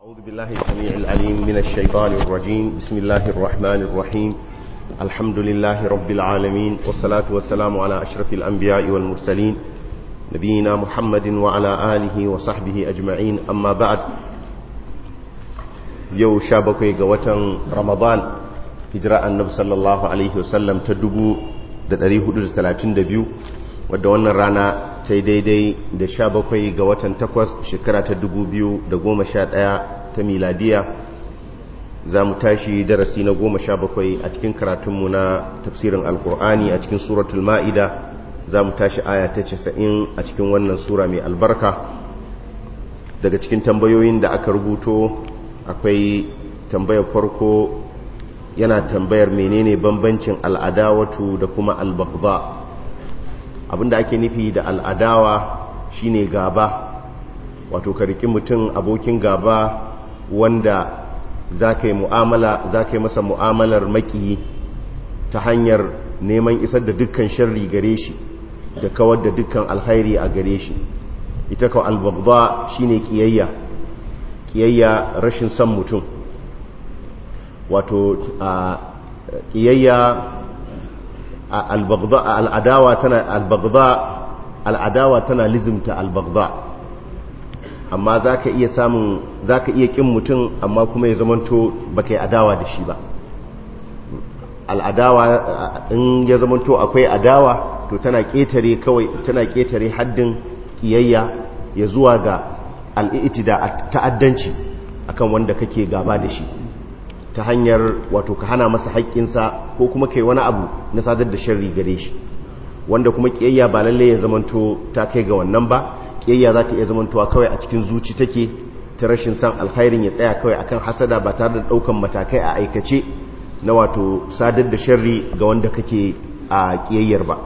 أعوذ بالله السميع العليم من الشيطان الرجيم بسم الله الرحمن الرحيم الحمد لله رب العالمين والصلاة والسلام على أشرف الأنبياء والمرسلين نبينا محمد وعلى آله وصحبه أجمعين أما بعد يو شابكي قوة رمضان هجراء النبي صلى الله عليه وسلم تدبو دريه دز 32 wadda wannan rana ta daidai da sha bakwai ga watan takwas shekara ta dubu biyu da goma sha ɗaya ta miladiya za mu tashi darasi na goma sha bakwai a cikin karatunmu na tafsirin alkur'ani a cikin suratul ma'ida za mu tashi aya ta casa'in a cikin wannan sura mai albarka daga cikin tambayoyin da aka rubuto akwai tambayar farko yana tambayar menene bambancin al'adawatu da kuma albagba abinda ake nufi da al'adawa shine gaba wato ka riki mutum abokin gaba wanda za ka yi mu'amala za ka yi masa mu'amalar maki ta hanyar neman isar da dukkan sharri gare shi da kawar da dukkan alhairi a gare shi ita kawo albabba shine kiyayya kiyayya rashin son mutum wato kiyayya al'adawa tana albagda al'adawa tana lizimta albagda amma za ka iya samun za ka iya ƙin mutum amma kuma ya zamanto ba ka yi adawa da shi ba al'adawa in ya zamanto akwai adawa to tana ƙetare kawai tana ƙetare haddin ƙiyayya ya zuwa ga al'iti da ta'addanci akan wanda kake gaba da shi ta hanyar wato ka hana masa haƙƙinsa ko kuma kai wani abu na sadar da sharri gare shi wanda kuma ƙiyayya ba lalle ya zamanto ta kai ga wannan ba ƙiyayya za ta iya zamantowa kawai a cikin zuci take ta rashin san alkhairin ya tsaya kawai akan hasada ba tare da ɗaukan matakai a aikace na wato sadar da sharri ga wanda kake a ƙiyayyar ba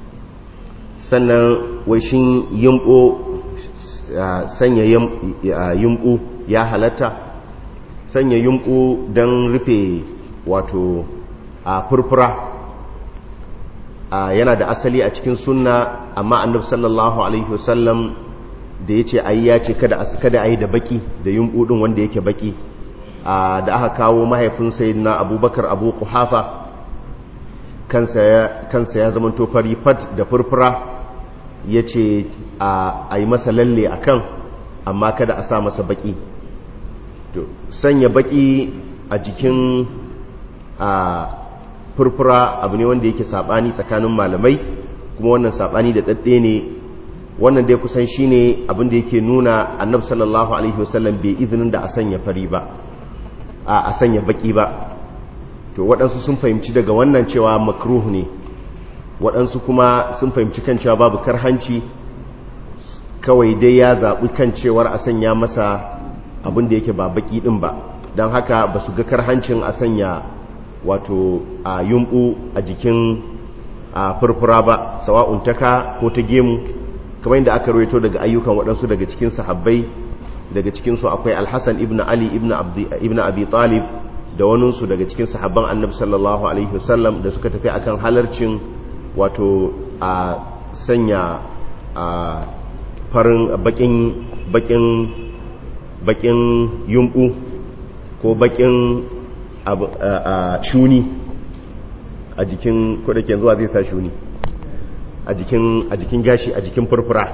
sannan wai shin yimbo sanya yimbo ya halatta sanya yunku don rufe wato a furfura yana da asali a cikin sunna amma annabi sallallahu alaihi wasallam da yace ayi ya ce kada kada ayi da baki da yunku din wanda yake baki da aka kawo mahaifin sayyidina abubakar abu quhafa kansa ya kansa ya zama to fari fat da furfura yace a yi masa lalle akan amma kada a sa masa baki to sanya baki a jikin a furfura abu ne wanda yake sabani tsakanin malamai kuma wannan sabani da dadde ne wannan dai kusan shine abin da yake nuna annabi sallallahu alaihi wasallam bai izinin da a sanya fari ba a sanya baki ba to waɗansu sun fahimci daga wannan cewa makruh ne waɗansu kuma sun fahimci kan cewa babu karhanci kawai dai ya zaɓi kan cewar a sanya masa abin da yake ba baki din ba don haka ba su ga karhancin a sanya wato a yumbu a jikin a furfura ba sawa'un taka ko ta gemu kamar yadda aka rawaito daga ayyukan waɗansu daga cikin sahabbai daga cikinsu akwai alhassan ibn ali ibn abi talib da waninsu daga cikin sahabban annabi sallallahu alaihi wasallam da suka tafi akan halarcin wato a sanya a farin bakin bakin bakin yumbu ko bakin shuni a jikin kudaken zuwa zai sa shuni a jikin gashi a jikin furfura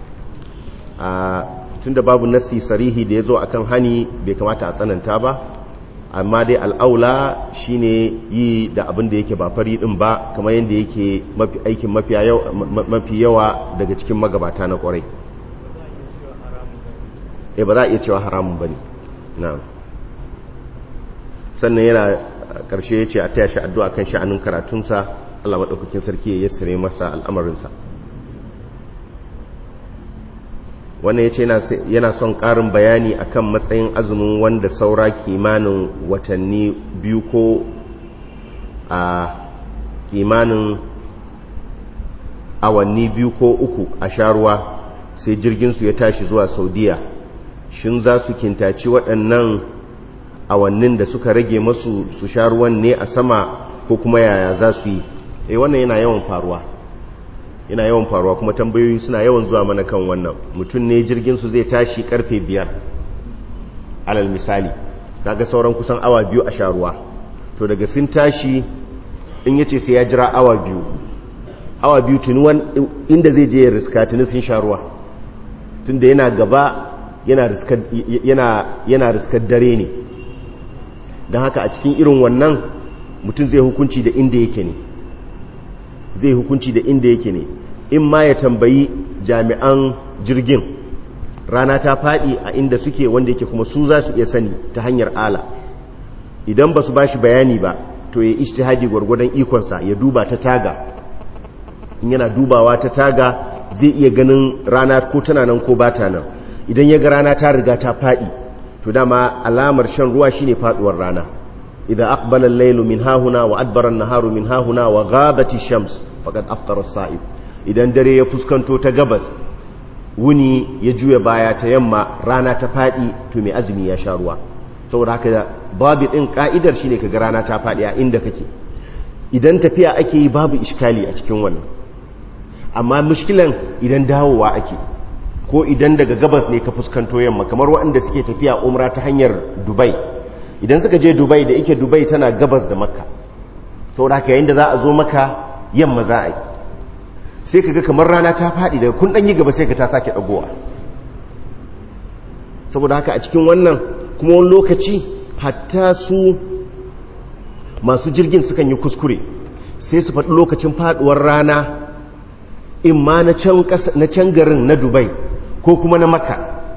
tun da babu nassi sarihi da ya zo akan hani bai kamata a tsananta ba amma dai al'aula shine yi da abin da yake ba fari din ba kamar yadda yake aikin mafi yawa daga cikin magabata na kwarai e ba za a iya cewa haramun ba ne sannan yana ƙarshe ya ce a taya shi addu'a kan sha'anin karatunsa Allah maɗaukakin sarki ya yassare masa al'amarinsa wannan ya ce yana son ƙarin bayani akan matsayin azumin wanda saura kimanin watanni biyu ko a kimanin awanni biyu ko uku a sharuwa sai jirginsu ya tashi zuwa saudiya shin za su kintaci waɗannan awannin da suka rage masu su sha ruwan ne a sama ko kuma yaya za su yi eh wannan yana yawan faruwa yana yawan faruwa kuma tambayoyi suna yawan zuwa mana kan wannan mutum ne jirgin su zai tashi karfe biyar alal misali kaga sauran kusan awa biyu a sha ruwa to daga sun tashi in yace sai ya jira awa biyu awa biyu tuni inda zai je ya riska tuni sun sha ruwa tunda yana gaba yana riskar dare ne don haka a cikin irin wannan mutum zai hukunci da inda yake ne zai hukunci da inda yake ne in ma ya tambayi jami'an jirgin rana ta faɗi a inda suke wanda yake kuma su za su iya sani ta hanyar ala idan ba su ba shi bayani ba to ya ishtihadi gwargwadon ikonsa ya duba ta taga in yana dubawa ta taga zai iya ganin rana ko tana nan ko bata nan idan ya ga rana ta riga ta faɗi to dama alamar shan ruwa shine faduwar rana idan aqbala al-laylu min hahuna wa adbara an-naharu min hahuna wa ghabati shams faqad aftara as-sa'ib idan dare ya fuskanto ta gabas wuni ya juya baya ta yamma rana ta faɗi to mai azumi ya sha ruwa saboda haka babu din ka'idar shine kaga rana ta faɗi a inda kake idan tafiya ake yi babu iskali a cikin wannan amma mushkilan idan dawowa ake ko idan daga gabas ne ka fuskanto yamma kamar waɗanda suke tafiya umra ta hanyar dubai idan suka je dubai da ike dubai tana gabas da makka saboda haka yayin da za a zo maka yamma za a yi sai ka ga kamar rana ta faɗi daga kun ɗanyi gaba sai ka ta sake ɗagowa saboda haka a cikin wannan kuma wani lokaci hatta su masu jirgin sukan yi kuskure sai su faɗi lokacin faɗuwar rana in ma na can garin na dubai ko kuma na maka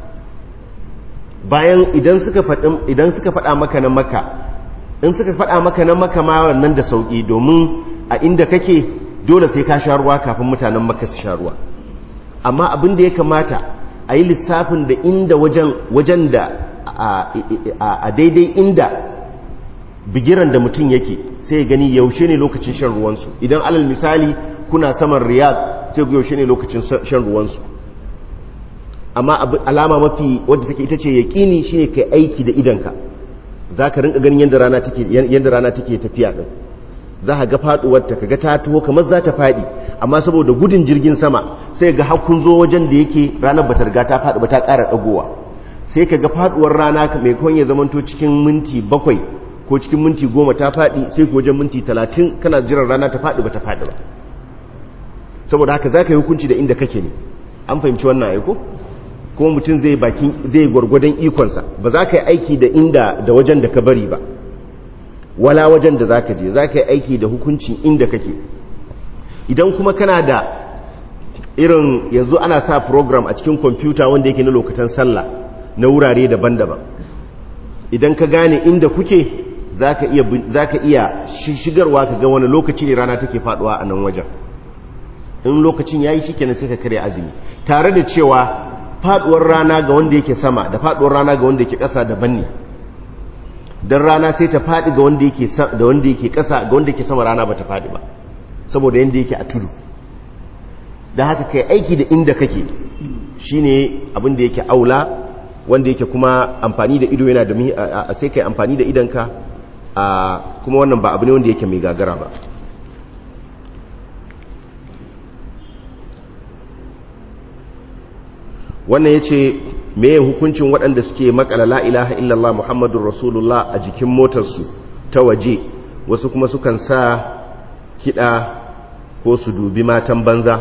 bayan idan suka faɗa maka na maka in suka faɗa maka na maka ma wannan da sauƙi domin a inda kake dole sai ka sha ruwa kafin mutanen maka su sha ruwa amma abin da ya kamata a yi lissafin da inda wajen da a daidai inda bigiran da mutum yake sai ya gani yaushe ne lokacin shan ruwansu idan alal misali kuna saman riyad sai ku yaushe ne lokacin shan ruwansu amma alama mafi wadda take ita ce yaƙini shine kai aiki da idanka za ka rinka ganin yadda rana take yadda rana take tafiya din za ka ga faduwar ta kaga ta taho kamar za ta fadi amma saboda gudun jirgin sama sai ga har kun zo wajen da yake ranar bata riga ta fadi ba ta ƙara dagowa sai ka ga faduwar rana mai kawai ya zamanto cikin minti bakwai ko cikin minti goma ta fadi sai ku wajen minti talatin kana jiran rana ta fadi ba ta fadi ba saboda haka za ka yi hukunci da inda kake ne an fahimci wannan aiko kuma mutum zai bakin zai gwargwadon ikonsa ba za ka yi aiki da inda da wajen da ka bari ba wala wajen da za ka je za ka yi aiki da hukuncin inda kake idan kuma kana da irin yanzu ana sa program a cikin kwamfuta wanda yake na lokacin sallah na wurare daban-daban idan ka gane inda kuke za ka iya shigarwa ka ga wani lokaci ne rana take faduwa a nan wajen in lokacin ya yi shi kenan sai ka karya azumi tare da cewa faduwar rana ga wanda yake sama da faduwar rana ga wanda yake ƙasa daban ne don rana sai ta faɗi ga wanda yake da wanda yake ƙasa ga wanda yake sama rana ba ta faɗi ba saboda yanda yake a tudu da haka kai aiki da inda kake shine abin da yake aula wanda yake kuma amfani da ido yana da sai kai amfani da idanka kuma wannan ba abu ne wanda yake mai gagara ba wannan ya ce meye hukuncin waɗanda suke makala la ilaha illallah muhammadun rasulullah a jikin motarsu ta waje wasu kuma sukan sa kiɗa ko su dubi matan banza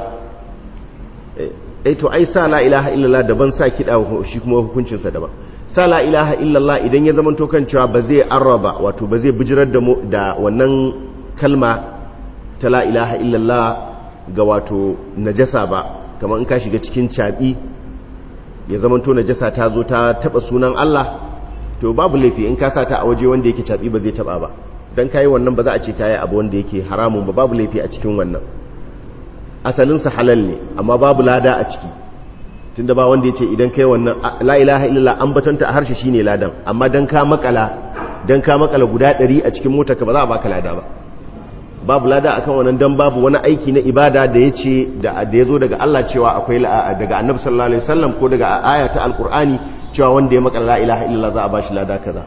eh to ai sa la ilaha illallah daban sa kiɗa shi kuma hukuncinsa daban sa la ilaha illallah idan ya zama kan cewa ba zai arraba wato ba zai bijirar da wannan kalma ta la ilaha illallah ga wato najasa ba kamar in ka shiga cikin caɓi ya zamanto najasa ta zo ta taba sunan Allah to babu laifi in ka sa ta a waje wanda yake cabi ba zai taba ba dan kai wannan ba za a ce kai abu wanda yake haramun ba babu laifi a cikin wannan asalin sa halal ne amma babu lada a ciki tunda ba wanda yace idan kai wannan la ilaha illallah an batanta a harshe shine ladan amma dan ka makala dan ka makala guda 100 a cikin motarka ba za a baka lada ba babu lada akan wannan dan babu wani aiki na ibada da yace da da yazo daga Allah cewa akwai daga Annabi sallallahu alaihi wasallam ko daga aya ta alqur'ani cewa wanda ya maka la ilaha illallah za a bashi lada kaza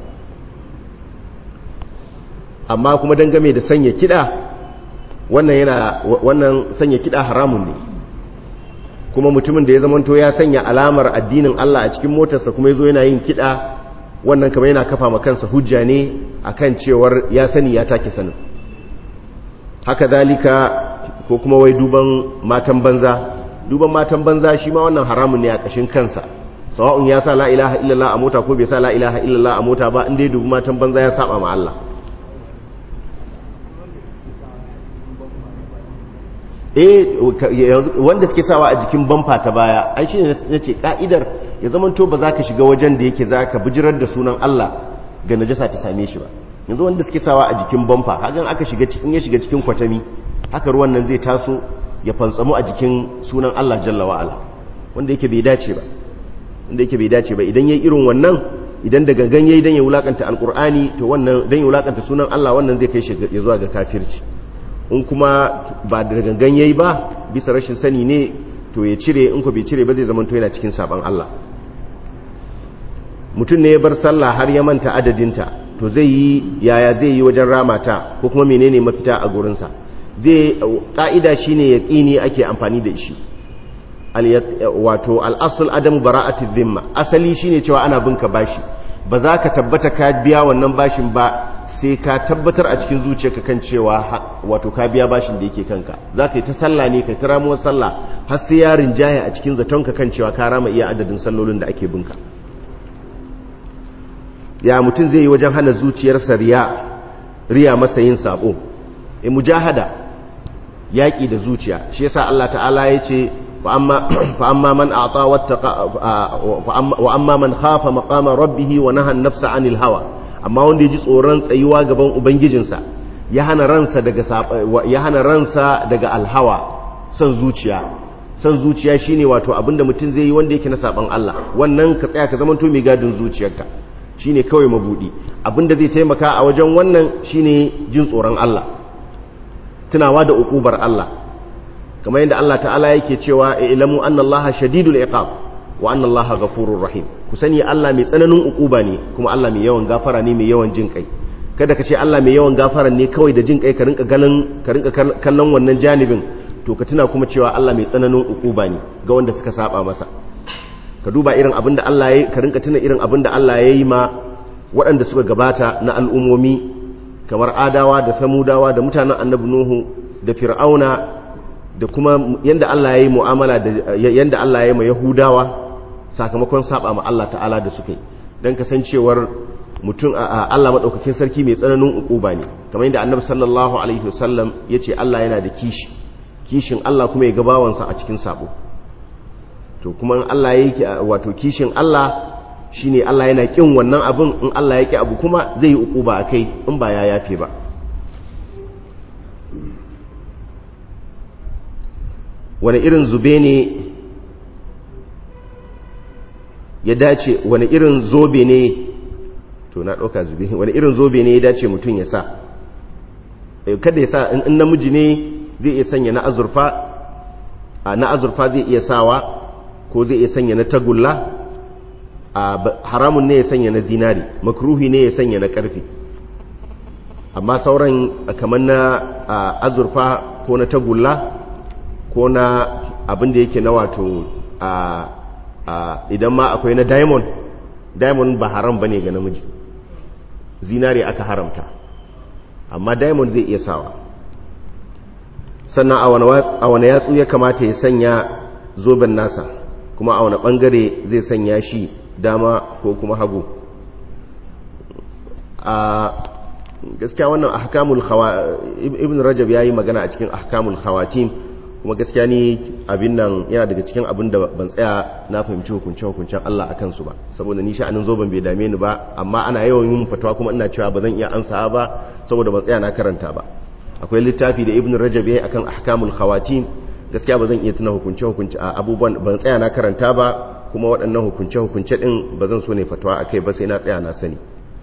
amma kuma dan game da sanya kida wannan yana wannan sanya kida haramun ne kuma mutumin da ya zamanto ya sanya alamar addinin Allah a cikin motarsa kuma yazo yana yin kida wannan kamar yana kafa ma kansa hujja ne akan cewar ya sani ya take sanin haka zalika ko kuma wai duban matan banza duban matan banza shi ma wannan haramun ne a ƙashin kansa sawa'un ya sa la ilaha illallah a mota ko bai sa la ilaha illallah a mota ba inda ya dubi matan banza ya saba ma Allah eh wanda suke sawa a jikin bamfa ta baya ai shine nace ka'idar ya zaman to ba za ka shiga wajen da yake za ka bijirar da sunan Allah ga najasa ta same shi ba yanzu wanda suke sawa a jikin bamfa hagan aka shiga cikin ya shiga cikin kwatami haka ruwan nan zai taso ya fantsamu a jikin sunan Allah jalla wa ala wanda yake bai dace ba wanda yake bai dace ba idan yayi irin wannan idan da gangan yayi dan ya wulakanta alqur'ani to wannan dan ya wulakanta sunan Allah wannan zai kai shi ya zuwa ga kafirci in kuma ba da gangan yayi ba bisa rashin sani ne to ya cire in ko bai cire ba zai zama to yana cikin saban Allah mutum ne ya bar sallah har ya manta adadinta to zai yi yaya zai yi wajen ramata ko kuma menene mafita a gurinsa zai ka'ida shine yaqini ake amfani da shi wato al-asl adamu bara'ati dhimma asali shine cewa ana binka bashi ba za ka tabbata ka biya wannan bashin ba sai ka tabbatar a cikin zuciyarka kan cewa wato ka biya bashin da yake kanka za ka yi ta sallah ne ka ta ramuwar sallah har sai yarin jaya a cikin zatonka kan cewa ka rama iya adadin sallolin da ake binka ya mutum zai yi wajen hana zuciyarsa riya riya masa yin sabo e mujahada yaƙi da zuciya shi yasa Allah ta'ala ya ce fa amma man a'ta wattaqa wa amma man khafa maqama rabbih wa naha an-nafsa 'anil hawa amma wanda ya ji tsoron tsayuwa gaban ubangijinsa ya hana ransa daga ya hana ransa daga alhawa son zuciya son zuciya shine wato abinda mutum zai yi wanda yake na saban Allah wannan ka tsaya ka zamanto mai gadin zuciyarka shine kawai mabudi abinda zai taimaka a wajen wannan shine jin tsoron Allah tunawa da ukubar Allah kamar yadda Allah ta'ala yake cewa ilamu anna Allah shadidul iqab wa anna Allah ghafurur rahim ku sani Allah mai tsananin ukuba ne kuma Allah mai yawan gafara ne mai yawan jin kai kada ka ce Allah mai yawan gafara ne kawai da jin kai ka rinka ganin ka rinka kallon wannan janibin to ka tuna kuma cewa Allah mai tsananin ukuba ne ga wanda suka saba masa ka duba irin abinda Allah ya ka rinka tuna irin abinda Allah ya yi ma waɗanda suka gabata na al'ummomi kamar adawa da samudawa da mutanen annabi nuhu da fir'auna da kuma yanda Allah ya yi mu'amala da yanda Allah ya yi ma yahudawa sakamakon saba ma Allah ta'ala da suka yi dan kasancewar mutum Allah madaukakin sarki mai tsananin ukuba ne kamar yadda annabi sallallahu alaihi wasallam yace Allah yana da kishi kishin Allah kuma ya gabawansa a cikin sabo to kuma Allah yake wato kishin Allah shine Allah yana kin wannan abin in Allah yake abu kuma zai yi ukuba akai in ba ya yafe ba wani irin zube ne ya dace wani irin zobe ne to na ɗauka zube wani irin zobe ne ya dace mutum ya sa kada ya sa in namiji ne zai iya sanya na azurfa na azurfa zai iya sawa ko zai iya sanya na tagulla haramun ne ya sanya na zinari makruhi ne ya sanya na karfi amma sauran kamar na azurfa ko na tagulla ko na abin da yake na wato idan ma akwai na diamond diamond ba haram bane ga namiji zinari aka haramta amma diamond zai iya sawa sannan a wani yatsu ya kamata ya sanya zoben nasa kuma a wani bangare zai sanya shi dama ko kuma hagu a gaskiya wannan ahkamul ibn rajab yayi magana a cikin ahkamul khawatim kuma gaskiya ni abin nan yana daga cikin abin da ban tsaya na fahimci hukunce hukuncen Allah akan su ba saboda ni sha'anin zoben bai dame ni ba amma ana yawan yin fatawa kuma ina cewa ba zan iya ansa ba saboda ban tsaya na karanta ba akwai littafi da ibn rajab yayi akan ahkamul khawatim gaskiya ba zan iya tuna hukunce hukunce a abubuwan ban tsaya na karanta ba kuma waɗannan hukunce hukunce din ba zan so ne fatawa akai ba sai na tsaya na sani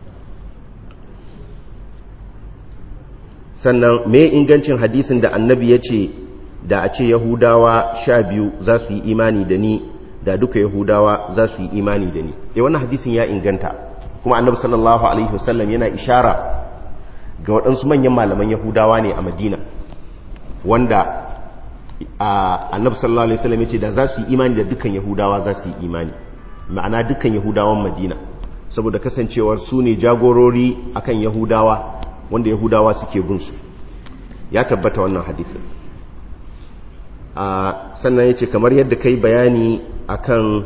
sannan me ingancin hadisin da annabi ya ce da a ce yahudawa sha biyu za su yi imani da ni da duka yahudawa za su yi imani da ni e wannan hadisin ya inganta kuma annabi sallallahu alaihi wasallam yana ishara ga waɗansu manyan malaman yahudawa ne a madina wanda annabi sallallahu alaihi wasallam ya ce da za su yi imani da dukkan yahudawa za su yi imani ma'ana dukkan yahudawan madina saboda kasancewar su ne jagorori akan yahudawa wanda yahudawa suke gunsu ya tabbata wannan hadithin a sannan ya ce kamar yadda kai bayani akan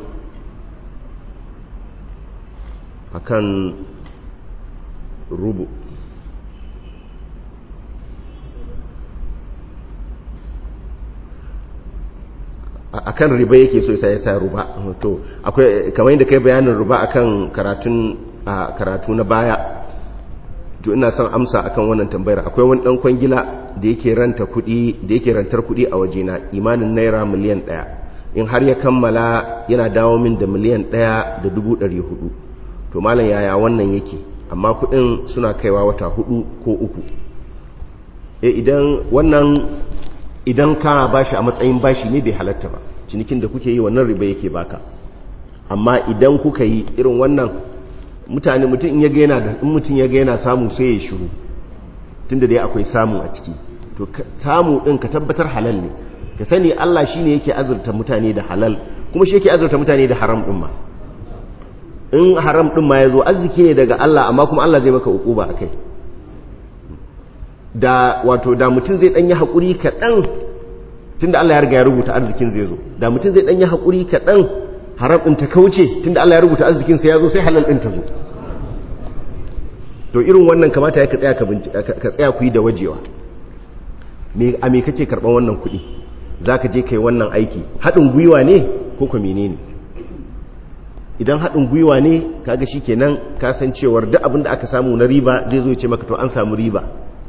akan rubu akan riba yake so sai ya sa ruba to akwai kamar yadda kai bayanin ruba akan karatun karatu na baya to ina son amsa akan wannan tambayar akwai wani dan kwangila da yake ranta kudi da yake rantar kudi a wajena imanin naira miliyan 1 in har ya kammala yana dawo min da miliyan 1 da 400 to malam yaya wannan yake amma kudin suna kaiwa wata hudu ko uku e idan wannan idan ka bashi a matsayin bashi ne bai halatta ba cinikin da kuke yi wannan riba yake baka amma idan kuka yi irin wannan mutane mutum in ya ga yana da in mutum ya ga yana samu sai ya shiru tunda dai akwai samu a ciki to samu din ka tabbatar halal ne ka sani Allah shine yake azurta mutane da halal kuma shi yake azurta mutane da haram din ma in haram din ma yazo arziki ne daga Allah amma kuma Allah zai maka ukuba akai da wato da mutum zai danyi hakuri kaɗan tunda Allah ya riga ya rubuta arzikin zai zo da mutum zai danyi hakuri kaɗan haram ɗin ta kauce tunda Allah ya rubuta arzikin sa ya zo sai halal ɗin ta zo to irin wannan kamata ya ka tsaya ka tsaya ku yi da wajewa me a me kake karɓar wannan kuɗi zaka je kai wannan aiki haɗin gwiwa ne ko ko menene idan haɗin gwiwa ne kaga shikenan ka san cewar duk abin da aka samu na riba zai zo ya ce maka to an samu riba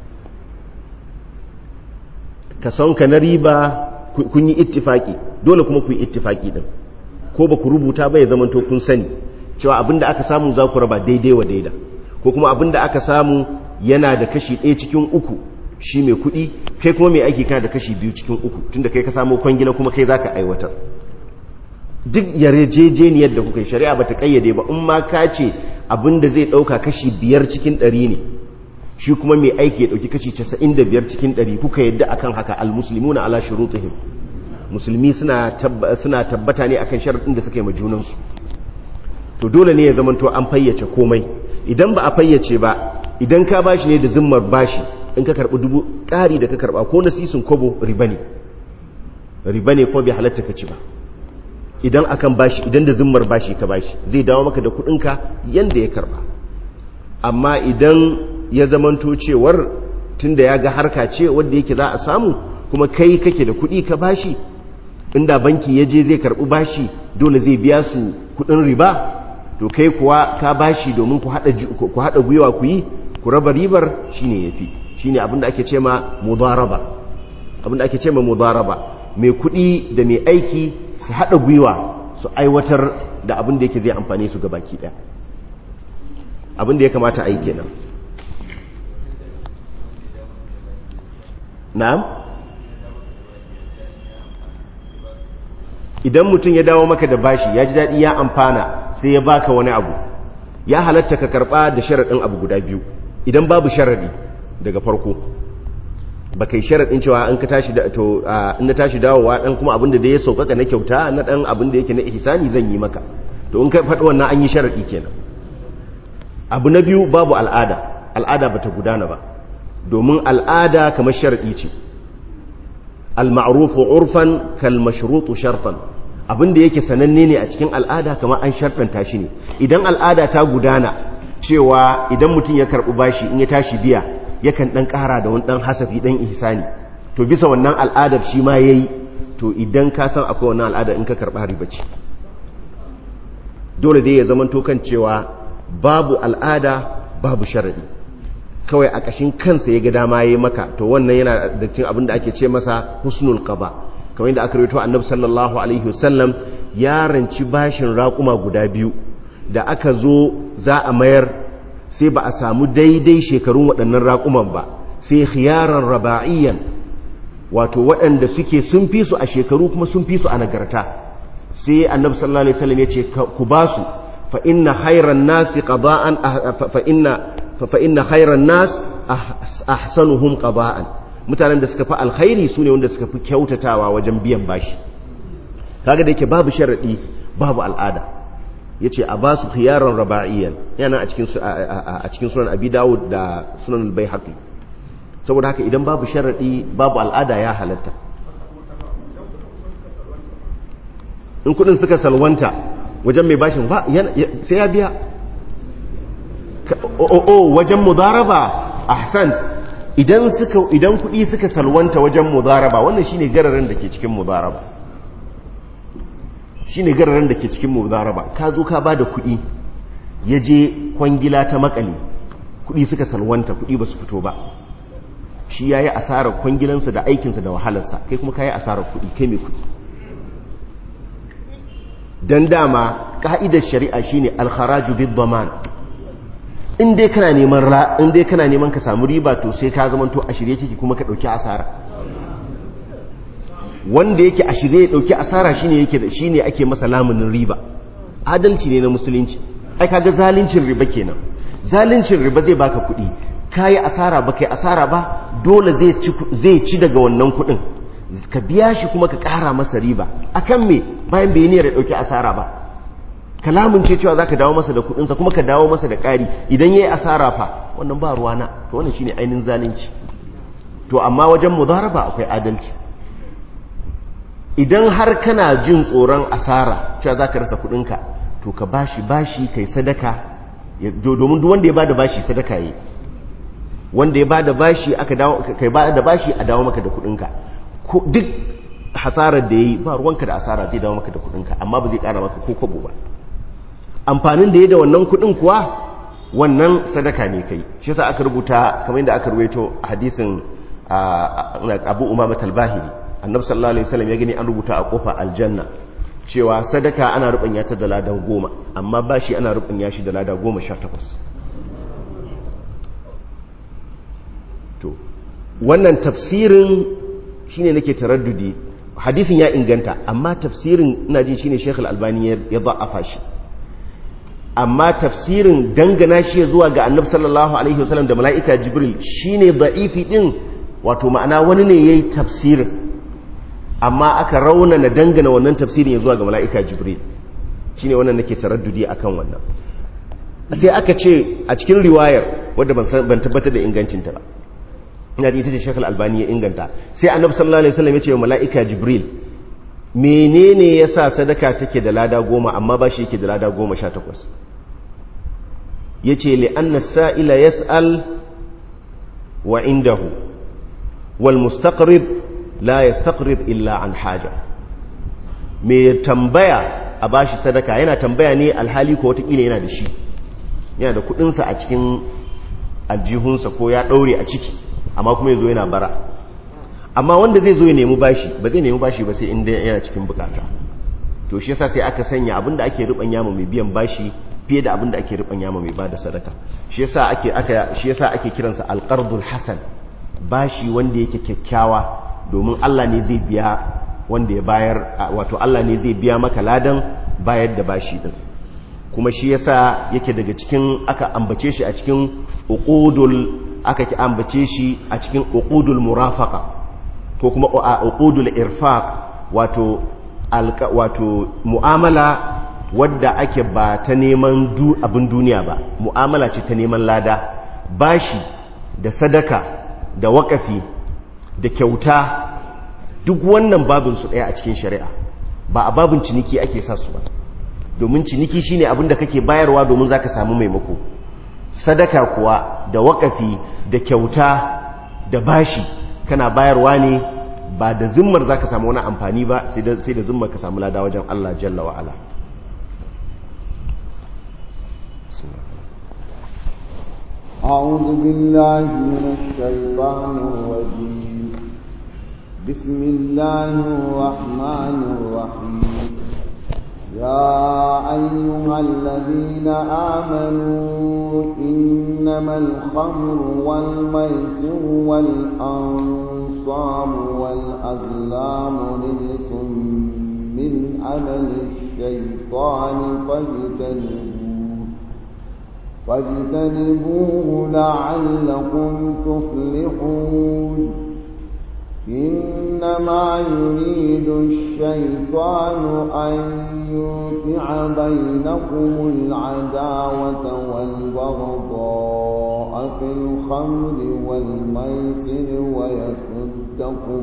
ka sonka na riba kun yi ittifaki dole kuma ku yi ittifaki din ko ba ku rubuta ba ya zamanto kun sani cewa abinda aka samu za ku raba daidai wa daida ko kuma abinda aka samu yana da kashi ɗaya cikin uku shi mai kuɗi kai kuma mai aiki kana da kashi biyu cikin uku tunda kai ka samu kwangila kuma kai za ka aiwatar duk yarjejeniyar da kuka yi shari'a ba ta ƙayyade ba in ma ka ce abinda zai ɗauka kashi biyar cikin ɗari ne shi kuma mai aiki ya dauki kashi 95 cikin 100 kuka yadda akan haka almuslimuna ala shurutihim musulmi suna suna tabbata ne akan sharadin da suka yi majunan su to dole ne ya zamanto an fayyace komai idan ba a fayyace ba idan ka bashi ne da zimmar bashi in ka karbi dubu ƙari da ka karba ko nasisin kobo riba ne riba ne ko bai halatta ka ci ba idan akan bashi idan da zimmar bashi ka bashi zai dawo maka da kuɗinka yanda ya karba amma idan ya zamanto cewar tunda ya ga harka ce wanda yake za a samu kuma kai kake da kuɗi ka bashi inda banki ya je zai karɓi bashi dole zai biya su kuɗin riba to kai kuwa ka bashi domin ku haɗa gwiwa ku yi ku raba ribar shine yafi shine abinda ake ce ma mudaraba abinda ake ce ma mudaraba mai kuɗi da mai aiki su haɗa gwiwa su aiwatar da abinda yake zai amfane su ga baki ɗaya abinda ya kamata a yi kenan na'am idan mutum ya dawo maka da bashi ya ji daɗi ya amfana sai ya baka wani abu ya halatta ka karɓa da sharaɗin abu guda biyu idan babu sharaɗi daga farko ba kai sharaɗin cewa in ka tashi da to in na tashi dawowa ɗan kuma abin da ya sauƙaƙa na kyauta na ɗan abin da yake na ihsani zan yi maka to in ka faɗi wannan an yi sharaɗi kenan abu na biyu babu al'ada al'ada bata gudana ba domin al'ada kamar sharaɗi ce al-ma'rufu urfan kal mashrutu shartan abinda yake sananne ne a cikin al'ada kamar an sharɗanta shi ne idan al'ada ta gudana cewa idan mutum ya karɓi bashi in ya tashi biya yakan ɗan ƙara da wani ɗan hasafi ɗan ihsani to bisa wannan al'adar shi ma yayi to idan ka san akwai wannan al'ada in ka karɓa riba ce dole dai ya zamanto kan cewa babu al'ada babu sharaɗi kawai a ƙashin kansa ya ga dama ya maka to wannan yana da cin abin da ake ce masa husnul qaba kamar yadda aka rito annabi sallallahu alaihi wasallam ya ranci bashin raƙuma guda biyu da aka zo za a mayar sai ba a samu daidai shekarun waɗannan raƙuman ba sai khiyaran raba'iyyan wato waɗanda suke sun fi su a shekaru kuma sun fi su a nagarta sai annabi sallallahu alaihi wasallam ya ce ku ba su fa inna khairan nasi qada'an fa inna fa inna khairan nas ahsanuhum qada'an mutanen da suka fi alkhairi sune wanda suka fi kyautatawa wajen biyan bashi kaga da yake babu sharadi babu al'ada ya ce a ba su khiyaran raba'iyan yana a cikin sunan abi dawud da sunan bai haƙi saboda haka idan babu sharaɗi babu al'ada ya halatta in kudin suka salwanta wajen mai bashin ba sai ya biya o wajen mudaraba ahsan idan suka idan kudi suka salwanta wajen mudaraba wannan shine gararin da ke cikin mudaraba shine gararin da ke cikin mudaraba ka zo ka bada kudi yaje kwangila ta makale kudi suka salwanta kudi ba su fito ba shi yayi asarar kwangilansa da aikinsa da wahalarsa kai kuma kai asarar kudi kai mai kudi dan dama ka'idar shari'a shine al-kharaju bid-daman in dai kana neman ra in dai kana neman ka samu riba to sai ka zama to a shirye kike kuma ka dauki asara wanda yake a shirye ya dauki asara shine yake da shine ake masa lamunin riba adalci ne na musulunci ai kaga zalincin riba kenan zalincin riba zai baka kuɗi kai asara ba kai asara ba dole zai ci zai ci daga wannan kuɗin ka biya shi kuma ka ƙara masa riba akan me bayan bai niyyar ya dauki asara ba kalamun ce cewa zaka dawo masa da kudinsa kuma ka dawo masa da ƙari idan yayi asara fa wannan ba ruwana to wannan shine ainihin zalunci to amma wajen mudaraba akwai adalci idan har kana jin tsoron asara cewa zaka rasa kudinka to ka bashi bashi kai sadaka domin duk wanda ya bada bashi sadaka yi wanda ya bada bashi aka dawo kai bada bashi a dawo maka da kudinka duk hasarar da yayi ba ruwanka da asara zai dawo maka da kudinka amma ba zai kara maka ko kwabo ba amfanin da ya da wannan kudin kuwa wannan sadaka ne kai shi yasa aka rubuta kamar yadda aka ruwaito hadisin Abu Umama al-Bahili Annabi sallallahu alaihi wasallam ya gani an rubuta a kofa aljanna cewa sadaka ana rubanya ta da ladan goma amma bashi ana rubanya shi da lada goma sha takwas to wannan tafsirin shine nake taraddudi hadisin ya inganta amma tafsirin ina jin shine Sheikh Al-Albani ya da'afa shi amma tafsirin dangana shi zuwa ga Annabi sallallahu alaihi wasallam da mala'ika Jibril shine da'ifi din wato ma'ana wani ne yayi tafsirin amma aka raunana dangana wannan tafsirin zuwa ga mala'ika Jibril shine wannan nake taraddudi akan wannan sai aka ce a cikin riwayar wadda ban tabbatar da ingancinta ba ina ji ita ce shekul albani ya inganta sai annabi sallallahu alaihi wasallam ya ce wa mala'ika jibril menene yasa sadaka take da lada goma amma ba shi yake da lada goma sha takwas ya ce li'anna sa'ila yas'al wa indahu wal mustaqrib la yastaqrib illa an haja mai tambaya a bashi sadaka yana tambaya ne alhali ko watakila yana da shi yana da kudinsa a cikin aljihunsa ko ya daure a ciki amma kuma ya zo yana bara amma wanda zai zo ya nemi bashi ba zai nemi bashi ba sai inda yana cikin bukata to shi yasa sai aka sanya abinda ake ruban yama mai biyan bashi fiye da abinda ake ruban yama mai bada sadaka shi yasa ake aka shi yasa ake kiransa alqardul hasan bashi wanda yake kyakkyawa domin Allah ne zai biya wanda ya bayar wato Allah ne zai biya maka ladan bayar da bashi din kuma shi yasa yake daga cikin aka ambace shi a cikin uqudul aka ki ambace shi a cikin uqudul murafaqa ko kuma uqudul irfaq wato alka wato mu'amala wadda ake ba ta neman du abin duniya ba mu'amala ce ta neman lada bashi da sadaka da wakafi da kyauta duk wannan babin su daya a cikin shari'a ba a babin ciniki ake sa su ba domin ciniki shine abin da kake bayarwa domin zaka samu maimako sadaka kuwa da wakafi da kyauta da bashi kana bayarwa ne ba da zimmar za ka samu wani amfani ba sai da zimmar ka samu lada wajen Allah jalla wa'ala أعوذ بالله من الشيطان الرجيم بسم الله الرحمن الرحيم يا أيها الذين آمنوا إنما الخمر والميسر والأنصاب والأزلام رجس من عمل الشيطان فاجتنبوه فاجتنبوه لعلكم تفلحون إنما يريد الشيطان أن يوقع بينكم العداوة والبغضاء في الخمر والميسر ويصدكم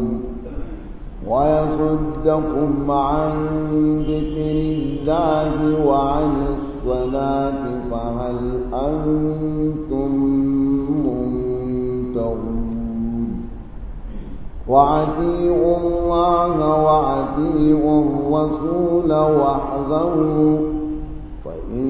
ويصدكم عن ذكر الله وعن الصلاة فهل أنتم منتهون وأطيعوا الله وأطيعوا الرسول واحذروا فإن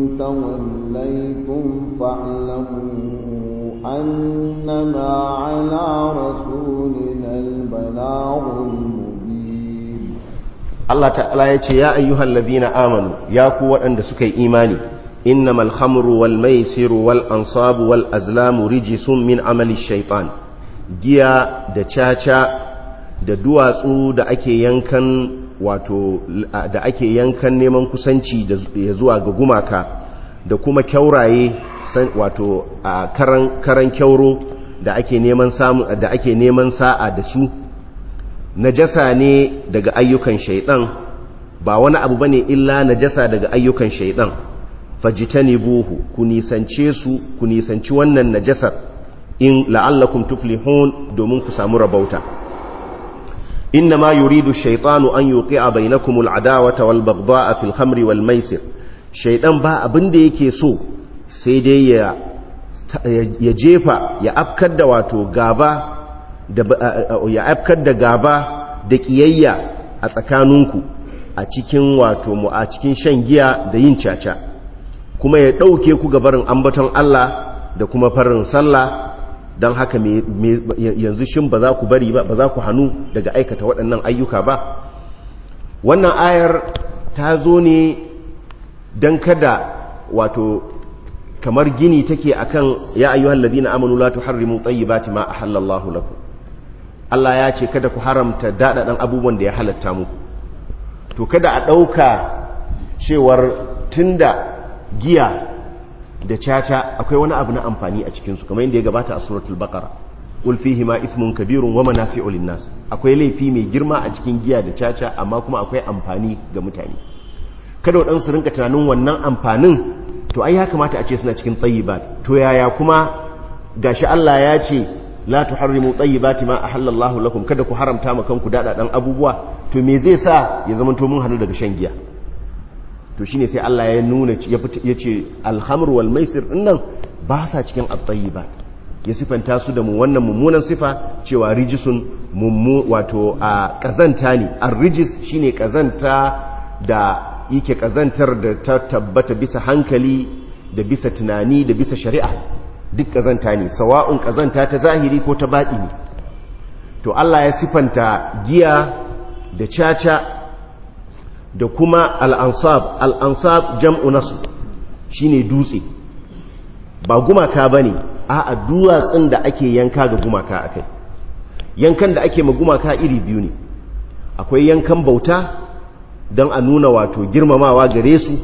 توليتم فاعلموا أنما على رسولنا البلاغ المبين Allah ta'ala ya ce ya ayyuhal ladina amanu ya ku waɗanda suka yi imani innamal khamru wal maisiru wal ansabu wal azlamu rijisun min amali shaitan giya da caca da duwatsu da ake yankan wato da ake yankan neman kusanci da ya zuwa ga gumaka da kuma kyauraye wato karan karan kyauro da ake neman samu da ake neman sa'a da su najasa ne daga ayyukan shaidan ba wani abu bane illa najasa daga ayyukan shaidan fajitanibuhu ku nisance su ku nisanci wannan najasar in la'allakum tuflihun domin ku samu rabauta inna ma yuridu shaytanu an yuqi'a bainakum al'adawata wal baghdha'a fil khamri wal maisir shaydan ba abin da yake so sai dai ya ya jefa ya afkar da wato gaba da ya afkar da gaba da kiyayya a tsakaninku a cikin wato mu a cikin shan giya da yin caca kuma ya ɗauke ku gabarin ambaton Allah da kuma farin sallah don haka yanzu shin ba za ku bari ba ba za ku hannu daga aikata waɗannan ayyuka ba wannan ayar ta zo ne don kada wato kamar gini take akan ya ayyuhal ladina amanu la tuharrimu tayyibati ma ahallallahu lakum Allah ya ce kada ku haramta daɗaɗan abubuwan da ya halatta muku to kada a ɗauka cewar tunda giya da caca akwai wani abu na amfani a cikinsu kamar yadda ya gabata a suratul baqara qul fihi ma ithmun kabirun wa manafi'u lin-nas akwai laifi mai girma a cikin giya da caca amma kuma akwai amfani ga mutane kada waɗansu rinka tunanin wannan amfanin to ai ya kamata a ce suna cikin tayyibat to yaya kuma gashi Allah ya ce la tuharrimu tayyibati ma ahallallahu lakum kada ku haramta ma kanku dadadan abubuwa to me zai sa ya zama to mun hanu daga shan giya to shine sai Allah ya nuna ya ce alhamr wal maisir dinnan ba sa cikin at-tayyibat ya sifanta su da mu wannan mummunan sifa cewa rijisun mummu wato a kazanta ne ar-rijis shine kazanta da yake kazantar da ta tabbata bisa hankali da bisa tunani da bisa shari'a duk kazanta ne sawa'un kazanta ta zahiri ko ta baɗi ne to Allah ya sifanta giya da caca da kuma al'ansab al'ansab jam'u nasu shine dutse ba gumaka ba ne a duwatsun da ake yanka ga gumaka a kai yankan da ake ma gumaka iri biyu ne akwai yankan bauta don a nuna wato girmamawa gare su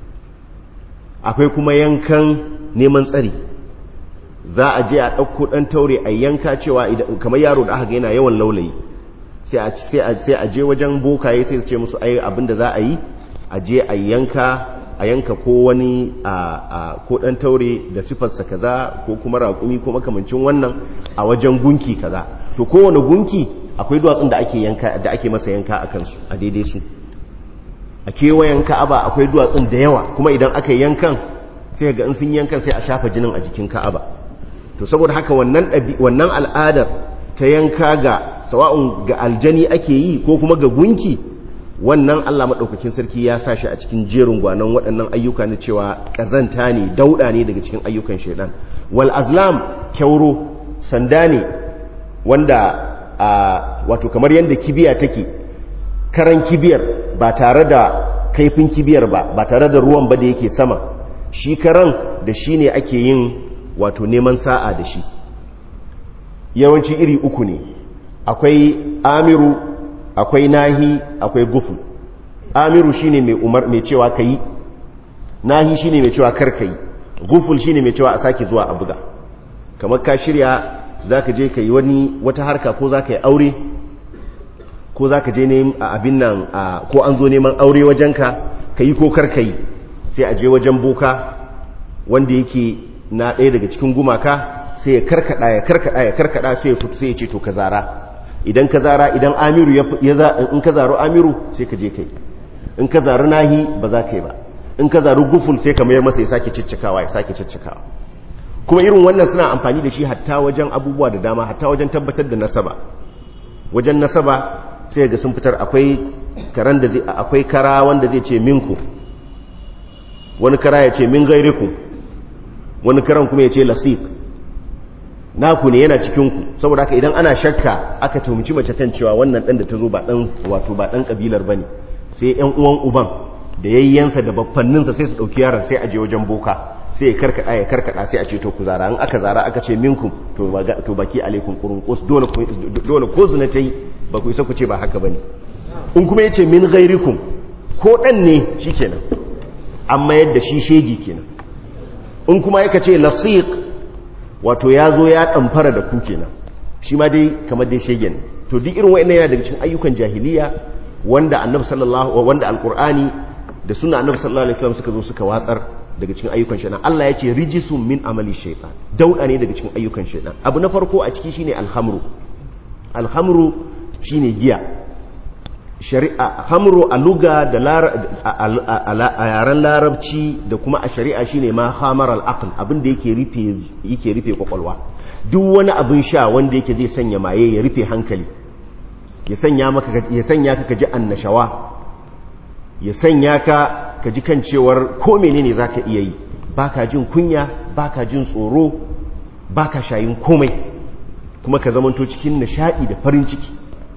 akwai kuma yankan neman tsari za a je a ɗauko ɗan taure a yanka cewa kamar yaro da aka ga yana yawan laulayi sai a je wajen bokaye sai su ce musu ai abinda za a yi a je a yanka a yanka ko wani ko ɗan taure da sifarsa kaza ko kuma raƙumi ko makamancin wannan a wajen gunki kaza to kowane gunki akwai duwatsun da ake yanka da ake masa yanka a kansu a daidai su a kewayen ka'aba akwai duwatsun da yawa kuma idan aka yankan sai ga in sun yankan sai a shafa jinin a jikin ka'aba to saboda haka wannan wannan al'adar ta yanka ga sawa'un ga aljani ake yi ko kuma ga gunki wannan Allah madaukakin sarki ya sa shi a cikin jerin gwanan waɗannan ayyuka na cewa kazanta ne dauda ne daga cikin ayyukan shaidan wal azlam kyauro sanda ne wanda wato kamar yadda kibiya take karan kibiyar ba tare da kaifin kibiyar ba ba tare da ruwan ba da yake sama shi karan da shi ne ake yin wato neman sa'a da shi yawanci iri uku ne akwai amiru akwai nahi akwai gufu amiru shine mai umar mai cewa kai nahi shine mai cewa kar kai guful shine mai cewa a sake zuwa a buga kamar ka shirya zaka je kai wani wata harka ko zaka yi aure ko zaka je neman abin nan ko an zo neman aure wajenka kai ko kar kai sai a je wajen boka wanda yake na ɗaya daga cikin gumaka sai ya karkada ya karkada ya karkada sai ya fito sai ya ce to ka zara idan ka zara idan amiru ya za in ka zaro amiru sai ka je kai in ka zaru nahi ba za ka yi ba in ka zaru guful sai ka mayar masa ya sake ciccikawa ya sake ciccikawa kuma irin wannan suna amfani da shi hatta wajen abubuwa da dama hatta wajen tabbatar da nasaba wajen nasaba sai ga sun fitar akwai karan da zai akwai kara wanda zai ce minku wani kara ya ce min gairiku wani karan kuma ya ce lasiq naku ne yana cikinku saboda haka idan ana shakka aka tumci mace kan cewa wannan dan da ta zo ba dan wato ba dan kabilar bane sai yan uwan uban da yayyansa da baffanninsa sai su dauki yaron sai a je wajen boka sai ya karkada ya karkada sai a ce to ku zara in aka zara aka ce minkum to to baki alaikum qurunqus dole dole ko zuna tai ba ku isa ku ce ba haka bane in kuma yace min ghairikum ko dan ne shikenan amma yadda shi shegi kenan in kuma yaka ce lasiq wato ya zo ya ɗamfara da ku kenan shi ma dai kamar dai shegen to duk irin wa'annan yana daga cikin ayyukan jahiliya wanda annabi sallallahu wanda alqur'ani da sunna annabi sallallahu alaihi wasallam suka zo suka watsar daga cikin ayyukan shaytan Allah ya ce rijisun min amali shaytan dauda ne daga cikin ayyukan shaytan abu na farko a ciki shine alhamru alhamru shine giya shari'a hamru a luga da a yaren larabci da kuma a shari'a shine ma hamar al'aql abin da yake rufe yake rufe kwakwalwa duk wani abin sha wanda yake zai sanya maye ya rufe hankali ya sanya maka ya sanya ka kaji annashawa ya sanya ka kaji kan cewar ko menene zaka iya yi baka jin kunya baka jin tsoro baka shayin komai kuma ka zamanto cikin nishadi da farin ciki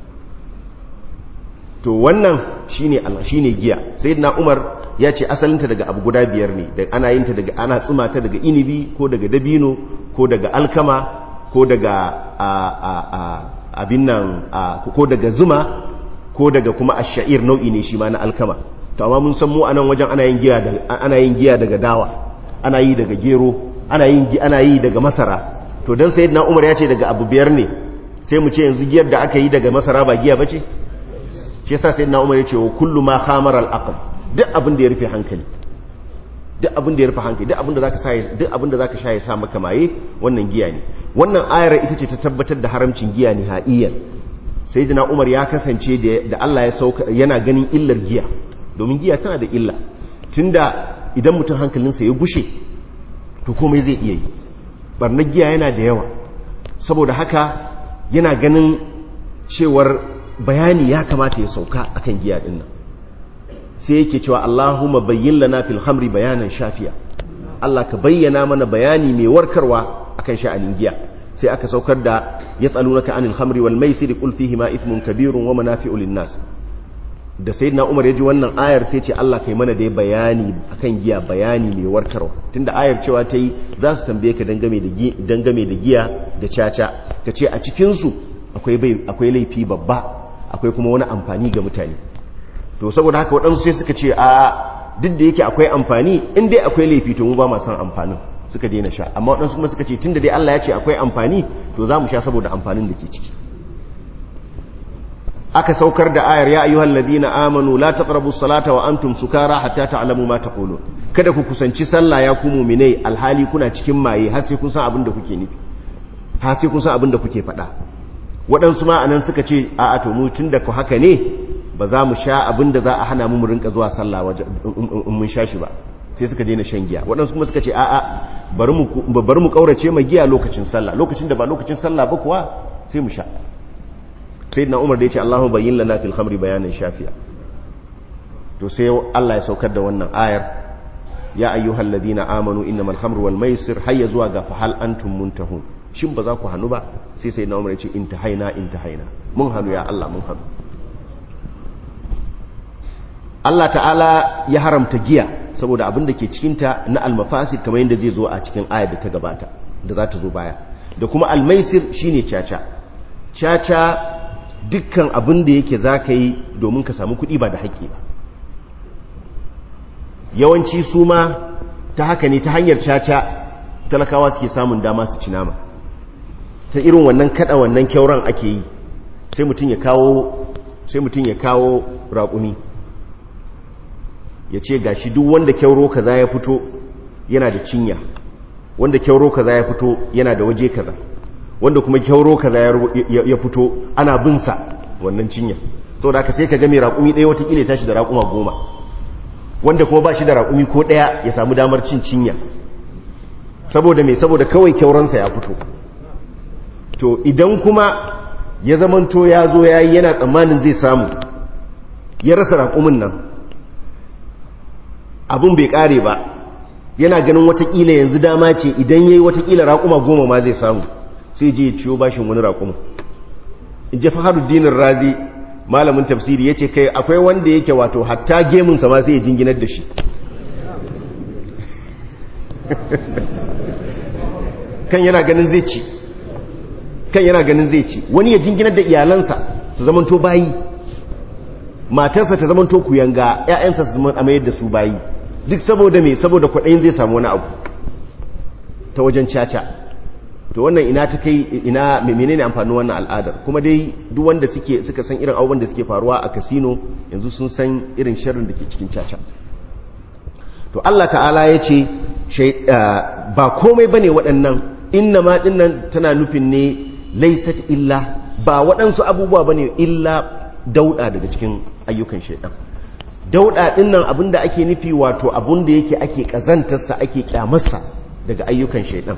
to wannan shine shine giya sayyidina Umar ya ce asalinta daga abu guda biyar ne da ana yin ta daga ana tsuma ta daga inibi ko daga dabino ko daga alkama ko daga abin nan ko daga zuma ko daga kuma ash-sha'ir nau'i ne shi ma na alkama to amma mun san mu anan wajen ana yin giya daga ana yin giya daga dawa ana yi daga gero ana yin ana yi daga masara to dan sayyidina Umar ya ce daga abu biyar ne sai mu ce yanzu giyar da aka yi daga masara ba giya bace shi yasa sai na umar ya ce wa kullu ma khamar al-aql duk abin da ya rufe hankali duk abin da ya rufe hankali duk abin da zaka sa duk abin da zaka sha ya sa maka maye wannan giya ne wannan ayar ita ce ta tabbatar da haramcin giya ne ha'iyan sayyidina umar ya kasance da Allah ya sauka yana ganin illar giya domin giya tana da illa tunda idan mutum hankalinsa ya gushe to komai zai iya yi barnar giya yana da yawa saboda haka yana ganin cewar bayani ya kamata ya sauka akan giya din nan sai yake cewa Allahumma bayyin lana fil khamri bayanan shafiya Allah ka bayyana mana bayani mai warkarwa akan sha'anin giya sai aka saukar da yas'alunaka anil khamri wal maisir qul fihi ma ithmun kabirun wa manafi'u lin nas da sayyidina Umar ya ji wannan ayar sai ce Allah kai mana dai bayani akan giya bayani mai warkarwa tunda ayar cewa ta yi za su tambaye ka dangame da dangame da giya da caca kace a cikin su akwai akwai laifi babba akwai kuma wani amfani ga mutane to saboda haka waɗansu sai suka ce a duk da yake akwai amfani in dai akwai laifi to mu ba ma san amfanin suka daina sha amma waɗansu kuma suka ce tunda dai Allah ya ce akwai amfani to za mu sha saboda amfanin da ke ciki aka saukar da ayar ya ayyuhal ladina amanu la taqrabus salata wa antum sukara hatta ta'lamu ma taqulun kada ku kusanci sallah ya ku mu'minai alhali kuna cikin maye har sai kun san abin da kuke nufi har sai kun san abin da kuke faɗa waɗansu ma anan suka ce a a to mu tunda ku haka ne ba za mu sha abin da za a hana mu mu rinka zuwa sallah waje in mun sha shi ba sai suka daina shan giya waɗansu kuma suka ce a a bari mu bari mu kaurace ma giya lokacin sallah lokacin da ba lokacin sallah ba kuwa sai mu sha sayyidina umar da ya ce Allahu bayyin lana fil khamri bayanan shafiya to sai Allah ya saukar da wannan ayar ya ayyuhal ladina amanu innamal khamru wal maisir hayya zuwa ga fahal antum muntahun shin ba za ku hannu ba sai sayyidina umar ya ce intahaina intahaina mun hannu ya Allah mun hannu Allah ta'ala ya haramta giya saboda abin da ke cikinta na almafasid kamar yadda zai zo a cikin ayar da ta gabata da za ta zo baya da kuma almaisir shine caca caca dukkan abin da yake za ka yi domin ka samu kuɗi ba da haƙƙi ba yawanci su ma ta haka ne ta hanyar caca talakawa suke samun dama su ci nama ta irin wannan kada wannan kyauran ake yi sai mutum ya kawo sai mutum ya kawo raƙumi ya ce ga shi duk wanda kyauro kaza ya fito yana da cinya wanda kyauro kaza ya fito yana da waje kaza wanda kuma kyauro kaza ya fito ana binsa wannan cinya sau da aka sai ka game raƙumi ɗaya watakila ya tashi da raƙuma goma wanda kuma ba shi da raƙumi ko ɗaya ya samu damar cin cinya saboda mai saboda kawai kyauransa ya fito to idan kuma ya zamanto ya zo ya yi yana tsammanin zai samu ya rasa raƙumin nan abin bai ƙare ba yana ganin watakila yanzu dama ce idan ya yi watakila raƙuma goma ma zai samu sai je ya ciyo bashin wani raƙumin in ji faharuddinin razi malamin tafsiri ya ce kai akwai wanda yake wato hatta gemunsa ma sai ya jinginar da shi kan yana ganin zai ci kan yana ganin zai ci wani ya jinginar da iyalansa su zamanto bayi matarsa ta zamanto kuyanga ƴaƴansa su zama mayar da su bayi duk saboda me saboda kwaɗayin zai samu wani abu ta wajen caca to wannan ina ta kai ina menene amfanin wannan al'adar kuma dai duk wanda suke suka san irin abubuwan da suke faruwa a casino yanzu sun san irin sharrin da ke cikin caca to Allah ta'ala ya ce ba komai bane waɗannan inna ma dinnan tana nufin ne laisat illa ba waɗansu abubuwa bane illa dauda daga cikin ayyukan shaidan dauda dinnan abinda ake nufi wato abinda yake ake kazantarsa ake kyamarsa daga ayyukan shaidan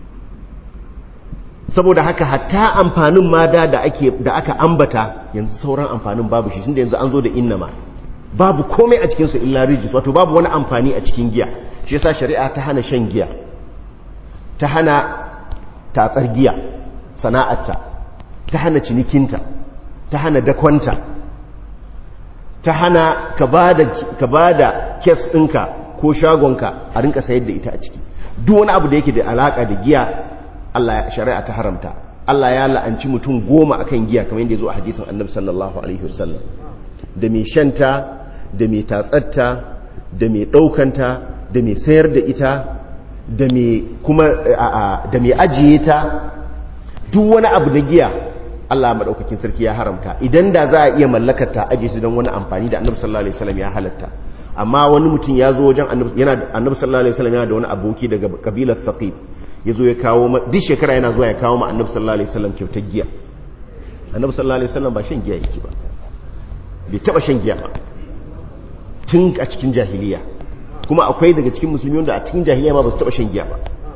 saboda haka hatta amfanin mada da ake da aka ambata yanzu sauran amfanin babu shi tunda yanzu an zo da innama babu komai a cikin su illa rijis wato babu wani amfani a cikin giya shi yasa shari'a ta hana shan giya ta hana tatsar giya sana'arta ta hana cinikinta ta hana dakonta ta hana ka ba da kes ɗinka ko shagonka a rinka sayar da ita a ciki duk wani abu da yake da alaƙa da giya Allah shari'a ta haramta Allah ya la'anci mutum goma akan giya kamar yadda ya zo a hadisin annabi sallallahu alaihi wasallam da mai shanta da mai tatsatta da mai ɗaukanta da mai sayar da ita da mai kuma da mai ajiye ta duk wani abu na giya Allah madaukakin sarki ya haramta idan da za a iya mallakar ta aje su don wani amfani da Annabi sallallahu alaihi wasallam ya halatta amma wani mutum ya zo wajen Annabi yana Annabi sallallahu alaihi wasallam yana da wani aboki daga kabilar Thaqif yazo ya kawo duk shekara yana zuwa ya kawo ma Annabi sallallahu alaihi wasallam kyautar giya Annabi sallallahu alaihi wasallam ba shan giya yake ba bai taba shan giya ba tun a cikin jahiliya kuma akwai daga cikin musulmi wanda a cikin jahiliya ma ba su taba shan giya ba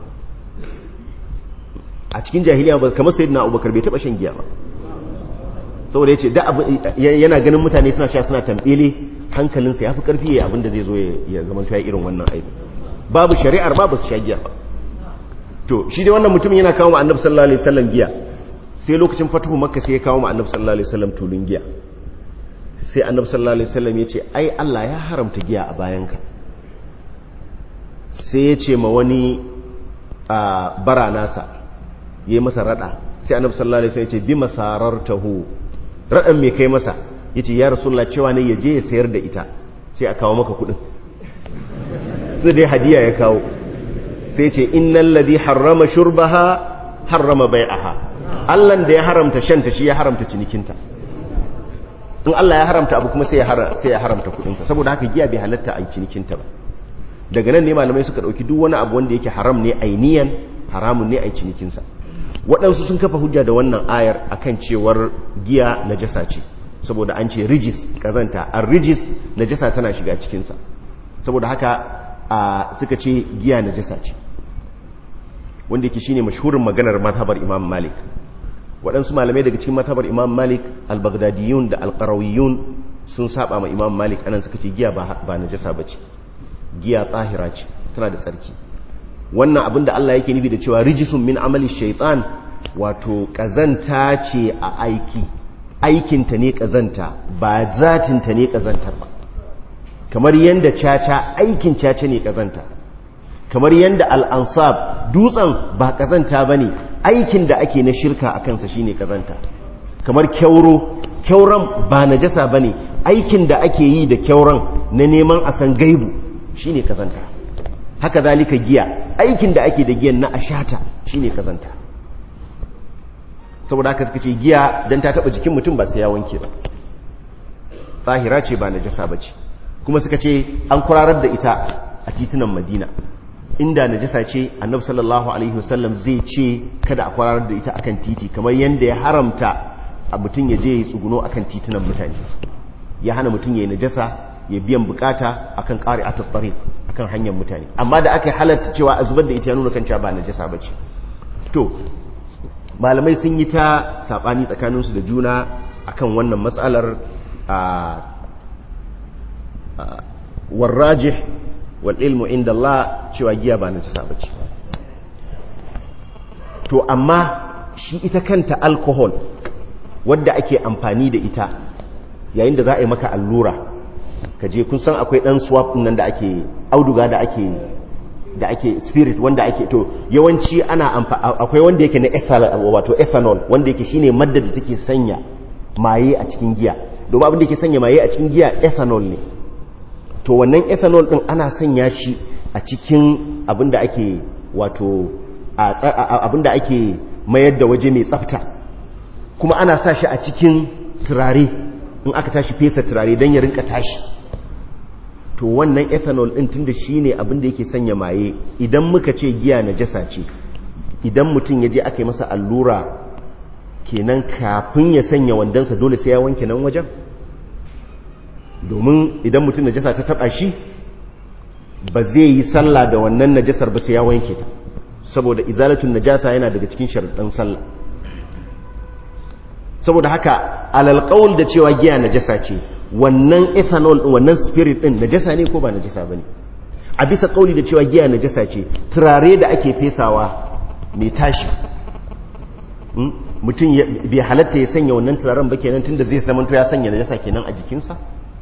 a cikin jahiliya ba kamar sayyidina Abubakar bai taba shan giya ba saboda yace da yana ganin mutane suna sha suna tambele hankalinsa yafi karfi yayin abin da zai zo ya zama ta irin wannan aiki babu shari'ar ba ba su sha giya ba to shi dai wannan mutumin yana kawo ma Annabi sallallahu alaihi wasallam giya sai lokacin fatuhu makka sai ya kawo ma Annabi sallallahu alaihi wasallam tulun giya sai Annabi sallallahu alaihi wasallam yace ai Allah ya haramta giya a bayanka sai ya ce ma wani bara nasa yi masa rada sai annabi sallallahu alaihi wasallam ya ce bi masarartahu radan me kai masa yace ya rasulullah cewa ne yaje ya sayar da ita sai a kawo maka kudin sai dai hadiya ya kawo sai ce innal ladhi harrama shurbaha harrama bai'aha Allah da ya haramta shanta shi ya haramta cinikinta in Allah ya haramta abu kuma sai ya haramta sai ya haramta kudin sa saboda haka giya bai halatta a cinikinta ba daga nan ne malamai suka dauki duk wani abu wanda yake haram ne ainiyan haramun ne a cinikinsa waɗansu sun kafa hujja da wannan ayar akan cewar giya najasa ce saboda an ce rijis kazanta an rijis najasa tana shiga cikinsa saboda haka suka ce giya najasa ce wanda yake shine mashhurin maganar mazhabar imam malik waɗansu malamai daga cikin mazhabar imam malik al-baghdadiyun da al-qarawiyun sun saba ma imam malik anan suka ce giya ba najasa bace giya tsahira ce tana da tsarki wannan abin da Allah yake nufi da cewa rijisun min amali shaitan wato kazanta ce a aiki aikinta ne kazanta ba zatinta ne kazantar ba kamar yadda caca aikin caca ne kazanta kamar yadda al'ansab dutsen ba kazanta ba ne aikin da ake na shirka a kansa shine kazanta kamar kyauro kyauran ba najasa ba ne aikin da ake yi da kyauran na neman a san gaibu shine kazanta haka zalika giya aikin da ake da giyan na ashata shine kazanta saboda haka suka ce giya dan ta taba jikin mutum ba sai ya wanke ba zahira ce ba najasa bace kuma suka ce an kurarar da ita a titunan Madina inda najasa ce annabi sallallahu alaihi wasallam zai ce kada a kwararar da ita akan titi kamar yanda ya haramta a mutum ya je ya tsuguno akan titunan mutane ya hana mutum ya yi najasa ya biyan bukata akan ƙari a tattare akan hanyar mutane amma da aka halatta cewa a zubar da ita ya nuna kan cewa ba najasa ba ce to malamai sun yi ta saɓani tsakaninsu da juna akan wannan matsalar a warrajih wal ilmu inda Allah cewa giya ba najasa ba ce to amma shi ita kanta alcohol wadda ake amfani da ita yayin da za a yi maka allura ka je kun san akwai dan swap nan da ake auduga da ake da ake spirit wanda ake to yawanci ana akwai wanda yake na ethanol wato ethanol wanda yake shine madda da take sanya maye a cikin giya domin abin da yake sanya maye a cikin giya ethanol ne to wannan ethanol din ana sanya shi a cikin abin da ake wato abin da ake mayar da waje mai tsafta kuma ana sa shi a cikin turare in aka tashi fesa turare don ya rinka tashi to wannan ethanol din tunda shine abin da yake sanya maye idan muka ce giya najasa ce idan mutum ya je aka yi masa allura kenan kafin ya sanya wandansa dole sai ya wanke nan wajen domin idan mutum najasa ta taba shi ba zai yi sallah da wannan najasar ba sai ya wanke ta saboda izalatun najasa yana daga cikin sharuɗan sallah saboda haka alalƙaul da cewa giya najasa ce wannan ethanol wannan spirit din najasa ne ko ba najasa bane a bisa kauli da cewa giya najasa ce turare da ake fesawa mai tashi mutum bai halatta ya sanya wannan turaren ba kenan tunda zai zama ya sanya najasa kenan a jikinsa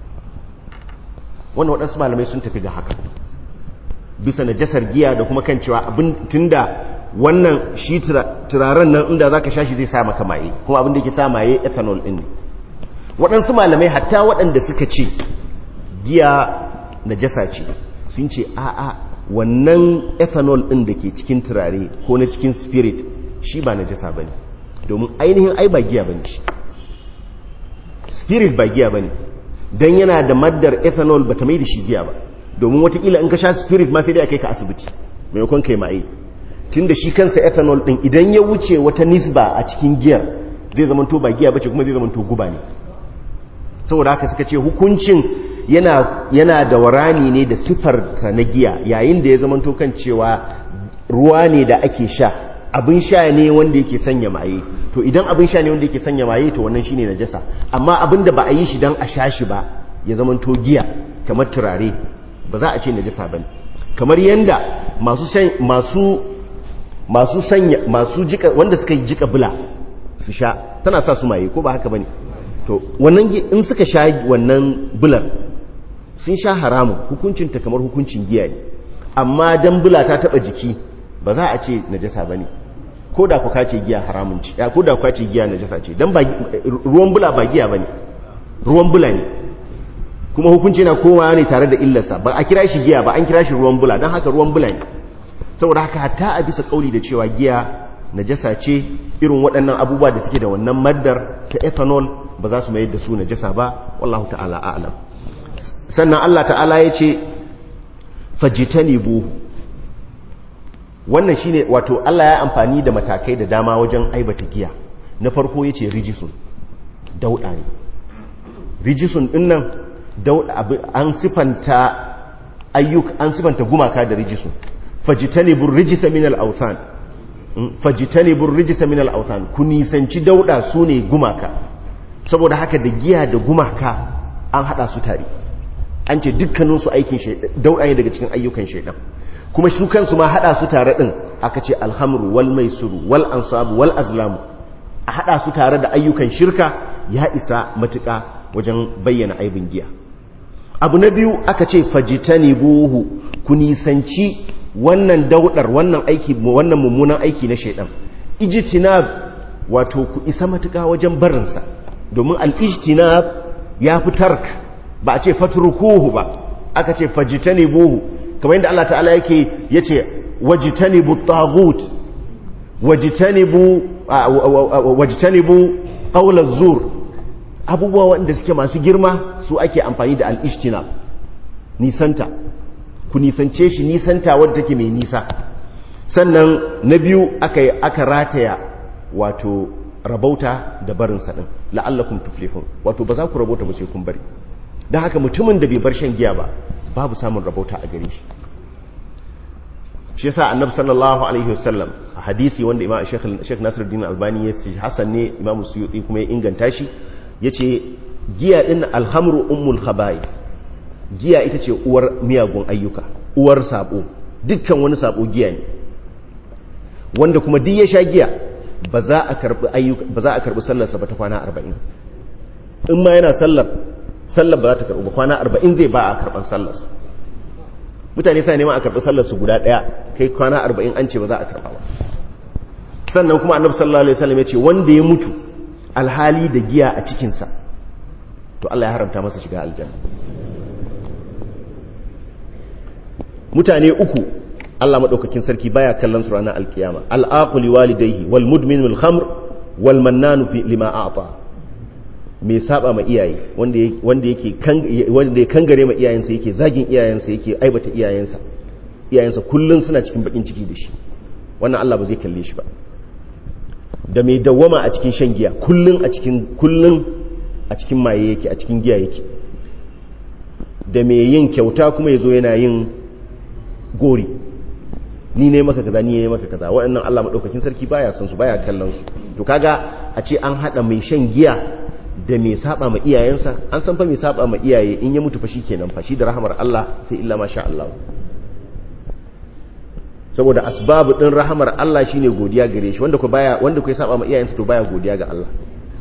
wannan waɗansu malamai sun tafi ga haka bisa najasar giya da kuma kan cewa abin tunda wannan shi turaren nan inda zaka sha shi zai sa maka maye kuma abin da yake sa maye ethanol din ne waɗansu malamai hatta waɗanda suka ce giya najasa ce sun ce a'a wannan ethanol ɗin da ke cikin turare ko na cikin spirit shi ba najasa ba ne domin ainihin ai ba giya ba ne shi spirit ba giya ba ne don yana da maddar ethanol ba ta mai da shi giya ba domin watakila in ka sha spirit ma sai dai a kai ka asibiti maimakon kai ma'ai tun da shi kansa ethanol ɗin idan ya wuce wata nisba a cikin giyar zai zamanto ba giya ba ce kuma zai zamanto guba ne saboda haka suka ce hukuncin yana, yana da warani ne da siffarta na giya yayin da ya zama kan cewa ruwa ne da ake sha abin sha ne wanda yake sanya maye to idan abin sha ne wanda yake sanya maye to wannan shine najasa amma abin da ba a yi shi dan a sha shi ba ya zama to giya kamar turare ba za a ce najasa bane kamar yanda masu shan masu masu sanya masu jika wanda suka yi jika bula su sha tana sa su maye ko ba haka bane to wannan in suka sha wannan bular sun sha haramun hukuncinta kamar hukuncin giya ne amma dan bula ta taba jiki ba za a ce najasa bane ko da ku kace giya haramun ci ya ko da ku kace giya najasa ce dan ba ruwan bula ba giya bane ruwan bula ne kuma hukunci na kowa ne tare da illarsa ba a kira shi giya ba an kira shi ruwan bula dan haka ruwan bula ne saboda haka hatta a bisa kauli da cewa giya najasa ce irin waɗannan abubuwa da suke da wannan maddar ta ethanol ba za su mayar da su najasa ba wallahu ta'ala a'lam sannan Allah ta'ala ya ce fajitanibu wannan shine wato Allah ya amfani da matakai da dama wajen aibata giya na farko yace rijisun dauda ne rijisun dinnan dauda an sifanta ayyuk an sifanta gumaka da rijisun fajtanibur rijisa min al-awthan fajtanibur rijisa min al-awthan ku nisanci dauda sune gumaka saboda haka da giya da gumaka an hada su tare an ce dukkanin su aikin shaydan dauda ne daga cikin ayyukan shaydan kuma su kansu ma hada su tare din aka ce alhamru wal maisuru wal ansabu wal azlamu a hada su tare da ayyukan shirka ya isa matuka wajen bayyana aibin giya abu na biyu aka ce fajitani buhu ku nisanci wannan daudar wannan aiki wannan mummunan aiki na shaidan ijtinab wato ku isa matuka wajen barinsa domin al-ijtinab ya fi tark ba a ce fatrukuhu ba aka ce fajitani buhu kamar yadda Allah ta'ala yake yace wajtanibu taghut wajtanibu wajtanibu qawla zur abubuwa wanda suke masu girma su ake amfani da al-ishtinab nisanta ku nisance shi nisanta wadda take mai nisa sannan na biyu aka aka rataya wato rabauta da barin sa din la'allakum tuflihun wato ba za ku rabauta ba sai kun bari dan haka mutumin da bai bar shan giya ba babu samun rabauta a gare shi shi yasa annabi sallallahu alaihi wasallam a hadisi wanda imam Sheikh Nasiruddin Albani ya ce hasan ne imam Suyuti kuma ya inganta shi yace giya din alhamru ummul khaba'ith giya ita ce uwar miyagun ayyuka uwar sabo dukkan wani sabo giya ne wanda kuma duk ya sha giya ba za a karbi ayyuka ba za a karbi sallar sa ba ta kwana 40 in ma yana sallar sallar ba za ta karbi ba kwana 40 zai ba a karban sallar sa mutane sai neman a karbi sallar su guda daya kai kwana 40 an ce ba za a karba ba sannan kuma annabi sallallahu alaihi wasallam ya ce wanda ya mutu alhali da giya a cikin sa to Allah ya haramta masa shiga aljanna mutane uku Allah maɗaukakin sarki baya kallon su ranar alkiyama al'aquli walidayhi wal mudmin al khamr wal mannanu fi lima a'ta mai saba ma iyaye wanda wanda yake wanda ya kangare ma iyayensa yake zagin iyayensa yake aibata iyayensa iyayensa kullun suna cikin bakin ciki da shi wannan Allah ba zai kalle shi ba da mai dawwama a cikin shan giya kullun a cikin kullun a cikin maye yake a cikin giya yake da mai yin kyauta kuma yazo yana yin gori ni ne maka kaza ni ne maka kaza waɗannan Allah madaukakin sarki baya son su baya kallon su to kaga a ce an hada mai shan giya da mai saba ma iyayensa an san fa mai saba ma iyaye in ya mutu fa shikenan fa shi da rahamar Allah sai illa masha Allah saboda asbabu din rahamar Allah shine godiya gare shi wanda ko baya wanda ko ya saba ma iyayensa to baya godiya ga Allah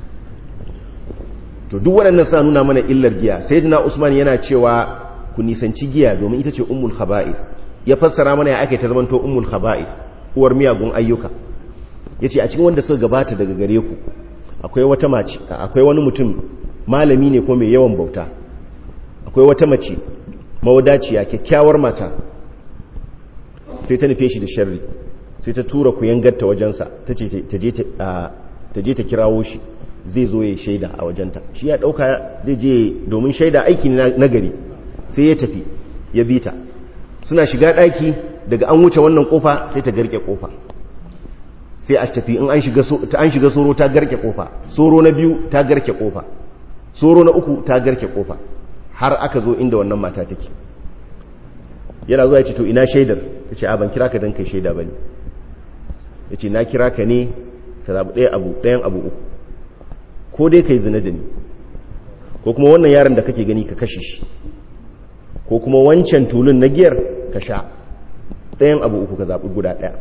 to duk waɗannan suna nuna mana illar giya sayyidina Usman yana cewa ku nisanci giya domin ita ce ummul khaba'ith ya fassara mana ya ake ta zamanto ummul khaba'ith uwar miyagun ayyuka yace a cikin wanda suka gabata daga gare ku akwai wata mace akwai wani mutum malami ne ko mai yawan bauta akwai wata mace mawadaciya kyakkyawar mata sai ta nufe shi da sharri sai ta tura ku yangarta wajensa ta ce ta je ta kirawo shi zai zo ya shaida a wajenta shi ya dauka zai je domin shaida aiki na gari sai ya tafi ya bi ta suna shiga daki daga an wuce wannan kofa sai ta garke kofa sai a tafi in an shiga an shiga soro ta garke kofa soro na biyu ta garke kofa soro na uku ta garke kofa har aka zo inda wannan mata take yana zuwa ya ce to ina shaidar ya ce a ban kira ka don kai shaida ba ne ya ce na kira ka ne ka zaɓi ɗaya abu ɗayan abu uku ko dai ka yi zina da ni ko kuma wannan yaron da kake gani ka kashe shi ko kuma wancan tulun na giyar ka sha ɗayan abu uku ka zaɓi guda ɗaya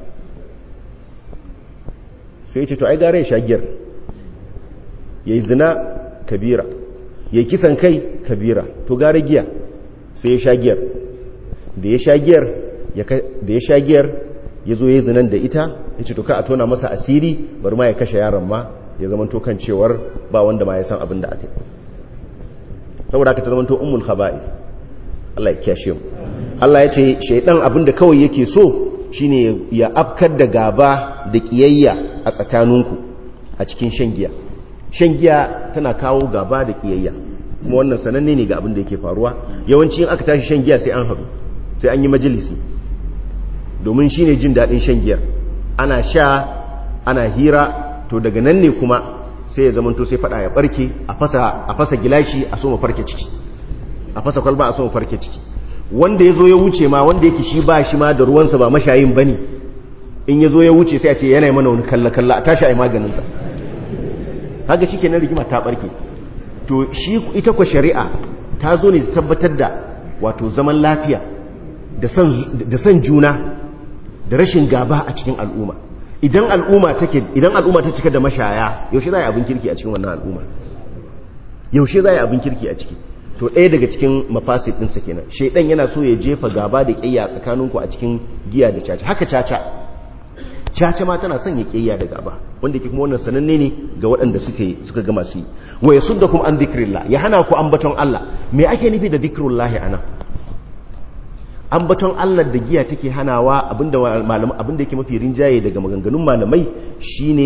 sai ce to ai gara ya sha giyar ya yi zina kabira ya yi kisan kai kabira to gara giya sai ya sha giyar da ya sha giyar da ya sha giyar ya zo ya yi zinan da ita ya ce to ka a tona masa asiri bari ma ya kashe yaron ma ya zama to kan cewar ba wanda ma ya san abin da aka yi saboda aka ta zama to ummul khaba'i Allah ya kiyashe mu Allah ya ce shaidan abin da kawai yake so shine ya afkar da gaba da kiyayya a tsakaninku a cikin shan giya shan giya tana kawo gaba da kiyayya kuma wannan sananne ne ga abin da yake faruwa yawanci in aka tashi shan giya sai an haɗu sai an yi majalisi domin shine jin daɗin shan giyar ana sha ana hira to daga nan ne kuma sai ya zamanto sai fada ya barke a fasa gilashi a soma farke ciki a fasa kwalba a soma farke ciki wanda ya zo ya wuce ma wanda yake shi ba shi ma da ruwansa ba mashayin ba ne in ya zo ya wuce sai a ce yana mana wani kalla-kalla a tashi a yi maganinsa haka shi kenan rigima ta barke to shi ita kwa shari'a ta zo ne tabbatar da wato zaman lafiya da son juna da rashin gaba a cikin al'umma idan al'umma take idan al'umma ta cika da mashaya yaushe za a yi abin kirki a cikin wannan al'umma yaushe za a yi abin kirki a ciki to ɗaya daga cikin mafasid ɗinsa kenan shaidan yana so ya jefa gaba da ƙiyya tsakaninku a cikin giya da caca haka caca caca ma tana son ya ƙiyya da gaba wanda ke kuma wannan sananne ne ga waɗanda suke suka gama su yi wa yasuddakum an dhikrillah ya hana ku ambaton Allah me ake nufi da dhikrullahi anan ambaton Allah da giya take hanawa abinda malamai abinda yake mafi rinjaye daga maganganun malamai shine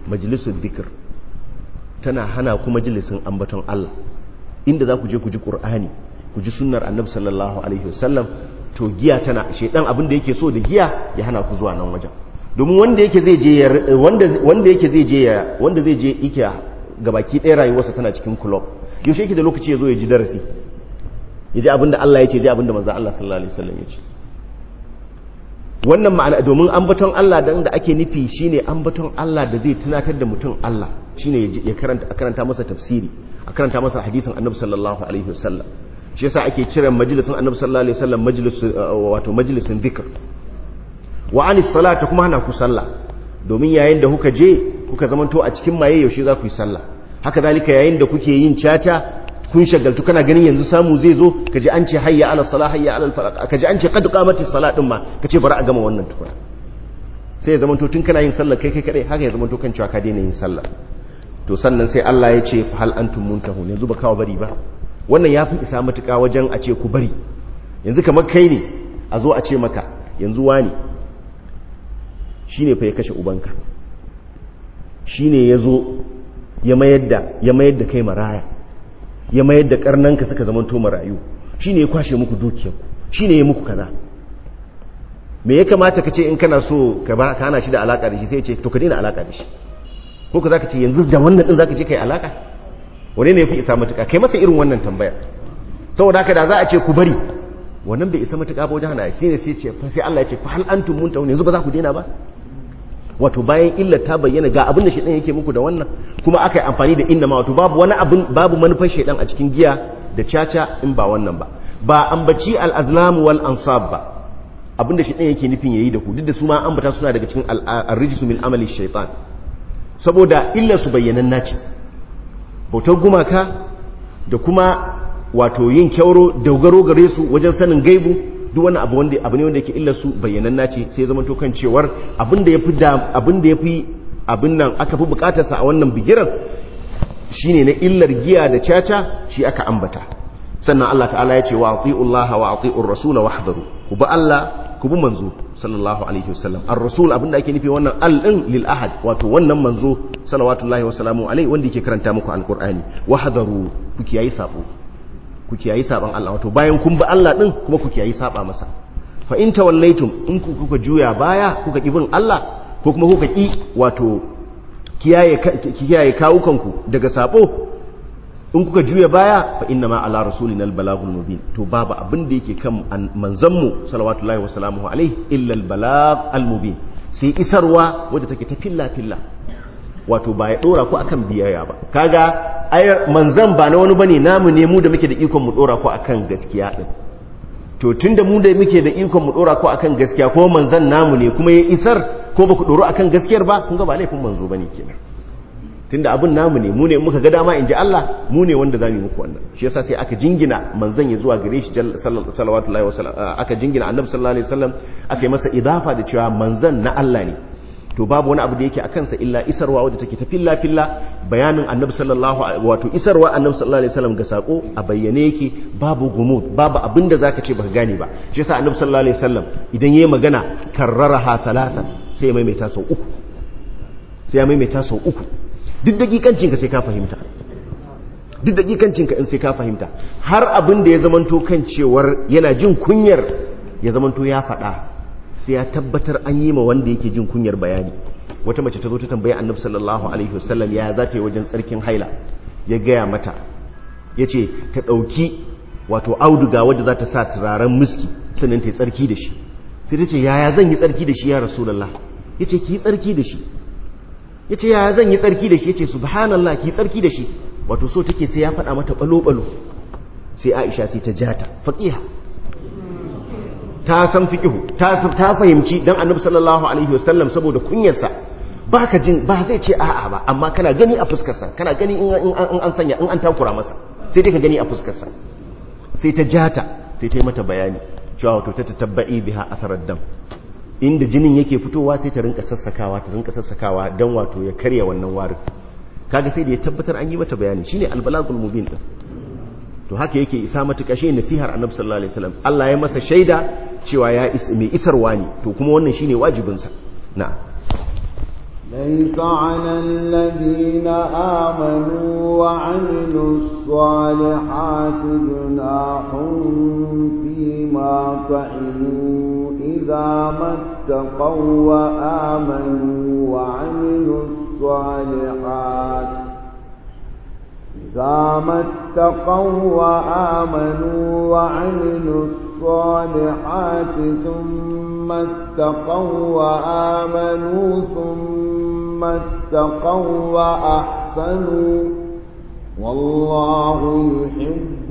majalisun dhikr tana hana ku majalisin ambaton Allah inda za ku je ku ji Qur'ani ku ji sunnar Annabi sallallahu alaihi wasallam to giya tana shedan abin da yake so da giya ya hana ku zuwa nan wajen domin wanda yake zai je wanda wanda yake zai je wanda zai je yake gabaki ɗaya rayuwarsa tana cikin club yaushe yake da lokaci ya zo ya ji darasi ya ji abin da Allah ya ce ji abin da manzo Allah sallallahu alaihi wasallam ya ce wannan ma'ana domin ambaton Allah dan da ake nufi shine ambaton Allah da zai tunatar da mutum Allah shine ya karanta a karanta masa tafsiri a karanta masa hadisin Annabi sallallahu alaihi wasallam shi yasa ake kiran majalisin Annabi sallallahu alaihi wasallam majlis wato majalisin dhikr wa anis salata kuma hana ku sallah domin yayin da kuka je kuka zamanto a cikin maye yaushe za ku yi sallah haka zalika yayin da kuke yin caca kun shagaltu kana ganin yanzu samu zai zo kaji an ce hayya ala salah hayya ala falaq kaji an ce qad qamatis salat din ma kace bari a gama wannan tukuna sai ya zamanto tun kana yin sallah kai kai kadai haka ya zamanto kan cewa ka daina yin sallah to sannan sai Allah ya ce hal antum muntahun yanzu ba kawo bari ba wannan ya fi isa matuƙa wajen a ce ku bari yanzu kamar kai ne a zo a ce maka yanzu wani shine fa ya kashe ubanka shine ya zo ya mayar da ya mayar da kai maraya ya mayar da karnanka suka zamanto marayu shine ya kwashe muku dukiyarku shine ya muku kaza me ya kamata ka ce in kana so ka ba ka hana shi da alaka da shi sai ya ce to ka daina alaka da shi ko ka zaka ce yanzu da wannan din zaka je kai alaka wane ne yafi isa matuka kai masa irin wannan tambayar saboda haka da za a ce ku bari wannan bai isa matuka ba wajen hana shi ne sai ce sai Allah ya ce fa hal antum muntahun yanzu ba za ku daina ba wato bayan illa ta bayyana ga abin da shedan yake muku da wannan kuma aka yi amfani da inna ma wato babu wani abin babu manufar shedan a cikin giya da caca in ba wannan ba ba ambaci al-azlam wal ansab ba abin da shedan yake nufin yayi da ku duk da su ma ambata suna daga cikin ar-rijsu min amali shaytan saboda illar su bayyanan nace bautar gumaka da kuma wato yin kyauro dogaro gare su wajen sanin gaibu duk wani abu wanda abu ne wanda yake illar su bayyanan nace sai zama to kan cewar abin da yafi da abin da yafi abin nan aka fi bukatar sa a wannan bigiran shine na illar giya da caca shi aka ambata sannan Allah ta'ala ya ce wa atiullaha wa atiur rasula wahdharu ku bi Allah ku bi manzo sallallahu alaihi wasallam ar-rasul abinda ake nufi wannan al din lil ahad wato wannan manzo salawatullahi wasalamu alaihi wanda yake karanta muku alqur'ani wahdharu ku kiyayi sabo ku kiyayi saban Allah wato bayan kun bi Allah din kuma ku kiyayi saba masa fa in tawallaitum in ku kuka juya baya kuka ki bin Allah ko kuma kuka ki wato kiyaye kiyaye kawukanku daga sabo in kuka juya baya fa inna ma ala rasulina albalagul mubin to babu abin da yake kan manzon mu salawatullahi wa salamuhu alaihi illa albalag almubin sai isarwa wadda take ta filla filla wato ba ya dora ku akan biyayya ba kaga ayar manzan ba na wani bane namu ne mu da muke da ikon mu dora ku akan gaskiya din to tunda mu da muke da ikon mu dora ku akan gaskiya ko manzan namu ne kuma ya isar ko ba ku doro akan gaskiyar ba kun ga ba laifin manzo bane kenan tunda abin namu ne mu ne muka ga dama in ji Allah mu ne wanda zamu muku wannan shi yasa sai aka jingina manzan ya zuwa gare shi sallallahu alaihi wasallam aka jingina annabi sallallahu alaihi wasallam aka yi masa idafa da cewa manzan na Allah ne to babu wani abu da yake a kansa illa isarwa wadda take ta filla filla bayanin annabi sallallahu wato isarwa annabi sallallahu alaihi wasallam ga sako a bayyane yake babu gumud babu abin da zaka ce baka gane ba shi yasa annabi sallallahu alaihi wasallam idan yayi magana karraraha thalathan sai ya maimaita sau uku sai ya maimaita sau uku duk dakikancin ka sai ka fahimta duk dakikancin ka in sai ka fahimta har abin da ya zamanto kan cewar yana jin kunyar ya zamanto ya faɗa sai ya tabbatar an yi ma wanda yake jin kunyar bayani wata mace ta zo ta tambaya annabi sallallahu alaihi wasallam ya za ta yi wajen tsarkin haila ya gaya mata ya ce ta ɗauki wato auduga wadda za ta sa turaren miski sannan ta yi tsarki da shi sai ta ce yaya zan yi tsarki da shi ya rasulallah ya ce ki yi tsarki da shi ya ce yaya zan yi tsarki da shi ya ce subhanallah ki yi tsarki da shi wato so take sai ya faɗa mata ɓalo-ɓalo sai aisha sai ta jata faƙiha ta san fiƙihu ta fahimci don annabi sallallahu alaihi wasallam saboda kunyarsa ba ka jin ba zai ce a'a ba amma kana gani a fuskarsa kana gani in an sanya in an takura masa sai dai ka gani a fuskarsa sai ta jata sai ta yi mata bayani cewa wato ta tabba'i biha atharar dam inda jinin yake fitowa sai ta rinka sassakawa ta rinka sassakawa don wato ya karya wannan warin kaga sai da ya tabbatar an yi mata bayani shine albalagul mubin din to haka yake isa matuƙa shi nasihar annabi sallallahu alaihi wasallam Allah ya masa shaida cewa ya mai isarwa ne to kuma wannan shine wajibinsa na'am ليس على الذين آمنوا وعملوا الصالحات جناح فيما فعلوا إذا ما اتقوا وآمنوا وعملوا الصالحات إذا ما اتقوا وآمنوا وعملوا الصالحات ثم اتقوا وآمنوا ثم اتقوا وأحسنوا والله يحب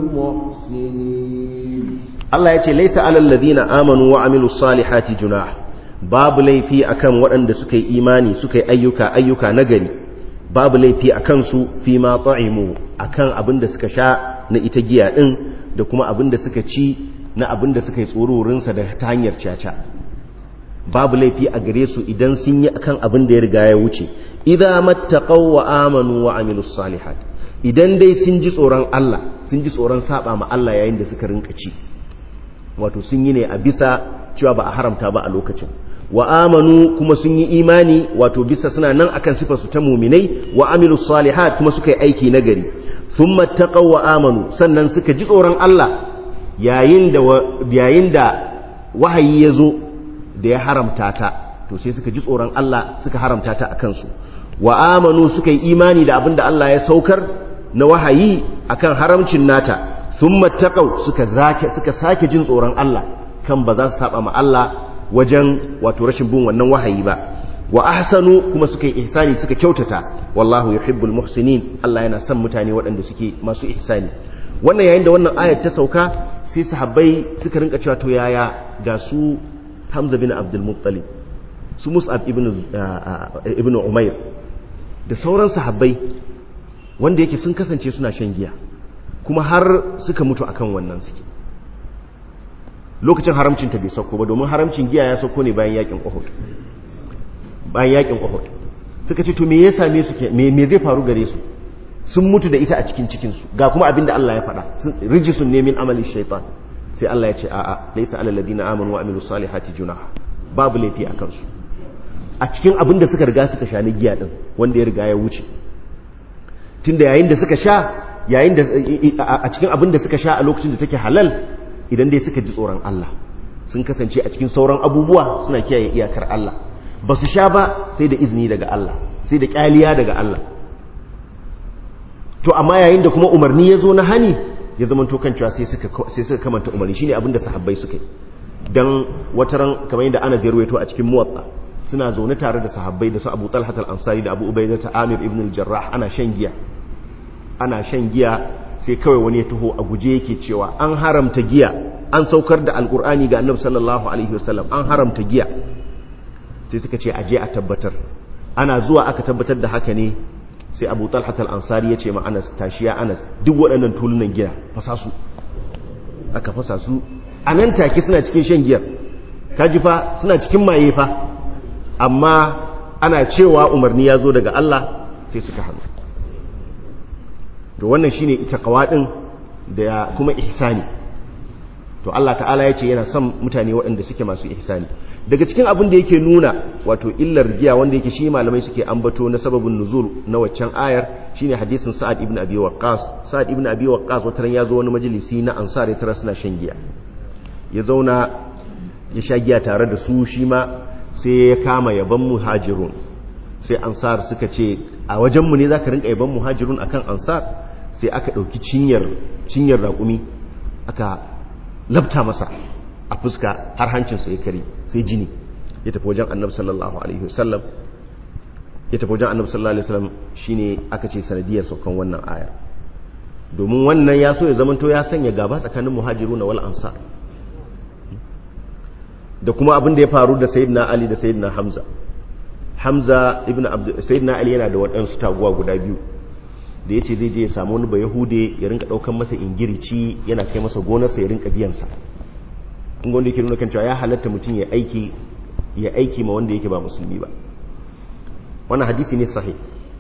المحسنين Allah ya ce laisa alal ladina amanu wa amilus salihati junah babu laifi akan waɗanda suka yi imani suka yi ayyuka ayyuka nagari babu laifi akan su fi ma ta'imu akan abin da suka sha na ita giya din da kuma abin da suka ci na abin da suka yi tsororin sa da ta hanyar caca babu laifi a gare su idan sun yi akan abin da ya riga ya wuce idza mattaqaw wa amanu wa amilus salihat idan dai sun ji tsoron Allah sun ji tsoron saba ma Allah yayin da suka rinka ci wato sun yi ne a bisa cewa ba a haramta ba a lokacin wa amanu kuma sun yi imani wato bisa suna nan akan sifar su ta muminai wa amilus salihat kuma suka yi aiki nagari thumma taqaw wa amanu sannan suka ji tsoron Allah yayin da yayin da wahayi ya zo da ya haramta ta to sai suka ji tsoron Allah suka haramta ta akan su wa amanu suka yi imani da abinda Allah ya saukar na wahayi akan haramcin nata sun mattaƙau suka sake jin tsoron Allah kan ba za su saba ma Allah wajen wato rashin bin wannan wahayi ba wa ahsanu kuma suka yi ihsani suka kyautata wallahu yuhibbul muhsinin Allah yana son mutane waɗanda suke masu ihsani wannan yayin da wannan ayar ta sauka sai sahabbai suka rinka cewa to yaya ga su Hamza bin Abdul Muttalib su Mus'ab ibn ibn Umair da sauran sahabbai wanda yake sun kasance suna shan giya kuma har suka mutu akan wannan suke lokacin haramcin ta bai sauko ba domin haramcin giya ya sauko ne bayan yakin Uhud bayan yakin Uhud suka ce to me ya same su me me zai faru gare su sun mutu da ita a cikin cikin su ga kuma abinda Allah ya faɗa rijisun ne min amali shaytan sai Allah ya ce a'a laysa alal ladina amanu wa amilus salihati junah babu laifi akan su a cikin abinda suka riga suka sha ni giya din wanda ya riga ya wuce tunda yayin da suka sha yayin da a cikin abin da suka sha a lokacin da take halal idan dai suka ji tsoron Allah sun kasance a cikin sauran abubuwa suna kiyaye iyakar Allah ba su sha ba sai da izini daga Allah sai da kyaliya daga Allah to amma yayin da kuma umarni ya zo na hani ya zama to cewa sai suka sai suka kamanta umarni shine abin da sahabbai suka yi dan wataran kamar yadda ana zirwaito a cikin muwatta suna zaune tare da sahabbai da su Abu Talha al-Ansari da Abu Ubaidah ta Amir ibn al-Jarrah ana shan giya ana shan giya sai kawai wani ya taho a guje yake cewa an haramta giya an saukar da alkur'ani ga annabi sallallahu alaihi wasallam an haramta giya sai suka ce aje a tabbatar ana zuwa aka tabbatar da haka ne sai abu talhat al-ansari ya ce ma anas tashiya anas duk waɗannan tulunan giya fasa su aka fasa su a nan take suna cikin shan giyar kaji fa suna cikin maye fa amma ana cewa umarni ya zo daga Allah sai suka hannu to wannan shine ita kawadin da kuma ihsani to Allah ta'ala ya ce yana son mutane waɗanda suke masu ihsani daga cikin abin da yake nuna wato illar giya wanda yake shi malamai suke ambato na sababin nuzul na waccan ayar shine hadisin Sa'ad ibn Abi Waqqas Sa'ad ibn Abi Waqqas wataran ya zo wani majalisi na ansar ya tara suna shan giya ya zauna ya sha giya tare da su shi ma sai ya kama yaban muhajirun sai ansar suka ce a wajenmu ne zaka rinka yaban muhajirun akan ansar sai aka ɗauki cinyar cinyar raƙumi aka labta masa a fuska har hancinsa ya kare sai jini ya tafi wajen annabi sallallahu alaihi wasallam ya tafi wajen annabi sallallahu alaihi wasallam shine aka ce sanadiyar saukan wannan ayar domin wannan ya so ya zamanto ya sanya gaba tsakanin muhajiruna wal ansar da kuma abin da ya faru da sayyidina ali da sayyidina hamza hamza ibn abd sayyidina ali yana da waɗansu taguwa guda biyu da ya ce zai je ya samu wani ba yahude ya rinka ɗaukan masa ingirici yana kai masa gonarsa ya rinka biyansa kun wanda yake nuna kan cewa ya halatta mutum ya aiki ya aiki ma wanda yake ba musulmi ba wannan hadisi ne sahih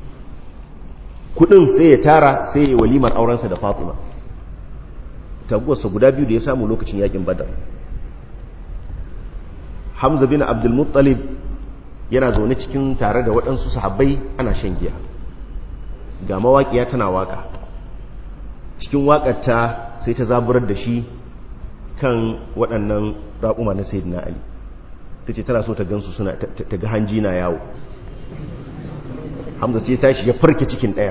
kudin sai ya tara sai ya walimar aurensa da fatima taguwarsa guda biyu da ya samu lokacin yakin badar hamza bin abdul muttalib yana zaune cikin tare da waɗansu sahabbai ana shan giya ga mawaƙiya tana waƙa cikin waƙarta sai ta zaburar da shi kan waɗannan raƙuma na sayyidina ali ta ce tana so ta gansu suna ta ga hanji na yawo hamza sai tashi ya farke cikin ɗaya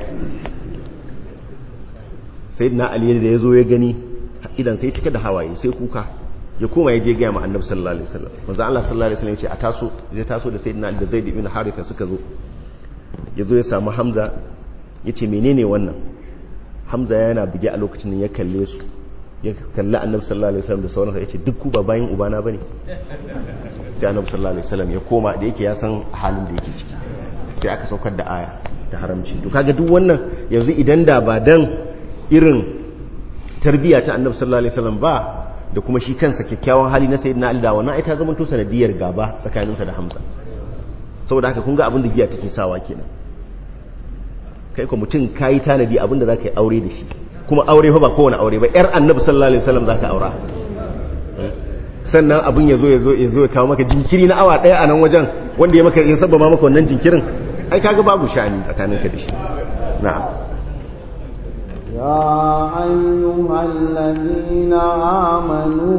sayyidina ali da ya zo ya gani idan sai cika da hawaye sai kuka ya koma ya je gaya ma annabi sallallahu alaihi wasallam manzo Allah sallallahu alaihi wasallam ya ce a taso ya taso da sayyidina Ali da Zaid ibn Haritha suka zo ya zo ya samu Hamza ya ce menene wannan Hamza yana bige a lokacin ya kalle su ya kalli annabi sallallahu alaihi wasallam da sauransa ya ce duk ku ba bayin ubana bane sai annabi sallallahu alaihi wasallam ya koma da yake ya san halin da yake ciki sai aka saukar da aya ta haramci to kaga duk wannan yanzu idan da ba dan irin tarbiyya ta annabi sallallahu alaihi wasallam ba da kuma shi kansa kyakkyawan hali na sayyidina Ali da wannan ai ta zama to sanadiyar gaba tsakaninsa da Hamza saboda haka kun ga abin da giya take sawa kenan kai ko mutum kai tanadi abin da zaka yi aure da shi kuma aure fa ba kowane aure ba yar annabi sallallahu alaihi wasallam zaka aura sannan abin yazo yazo yazo ya kawo maka jinkiri na awa daya a nan wajen wanda ya maka ya sabba maka wannan jinkirin ai kaga babu shani tsakaninka da shi na'am يا أيها الذين آمنوا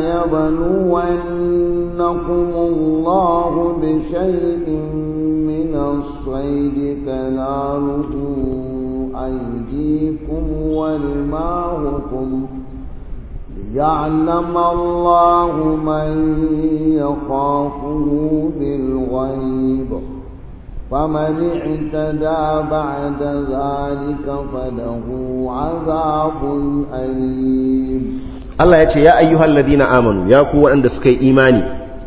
ليبلونكم الله بشيء من الصيد تناله أيديكم ورماهكم ليعلم الله من يخافه بالغيب فمن اعتدى بعد ذلك فله عذاب أليم Allah ya ce ya ayyuhal ladina amanu ya ku waɗanda suka yi imani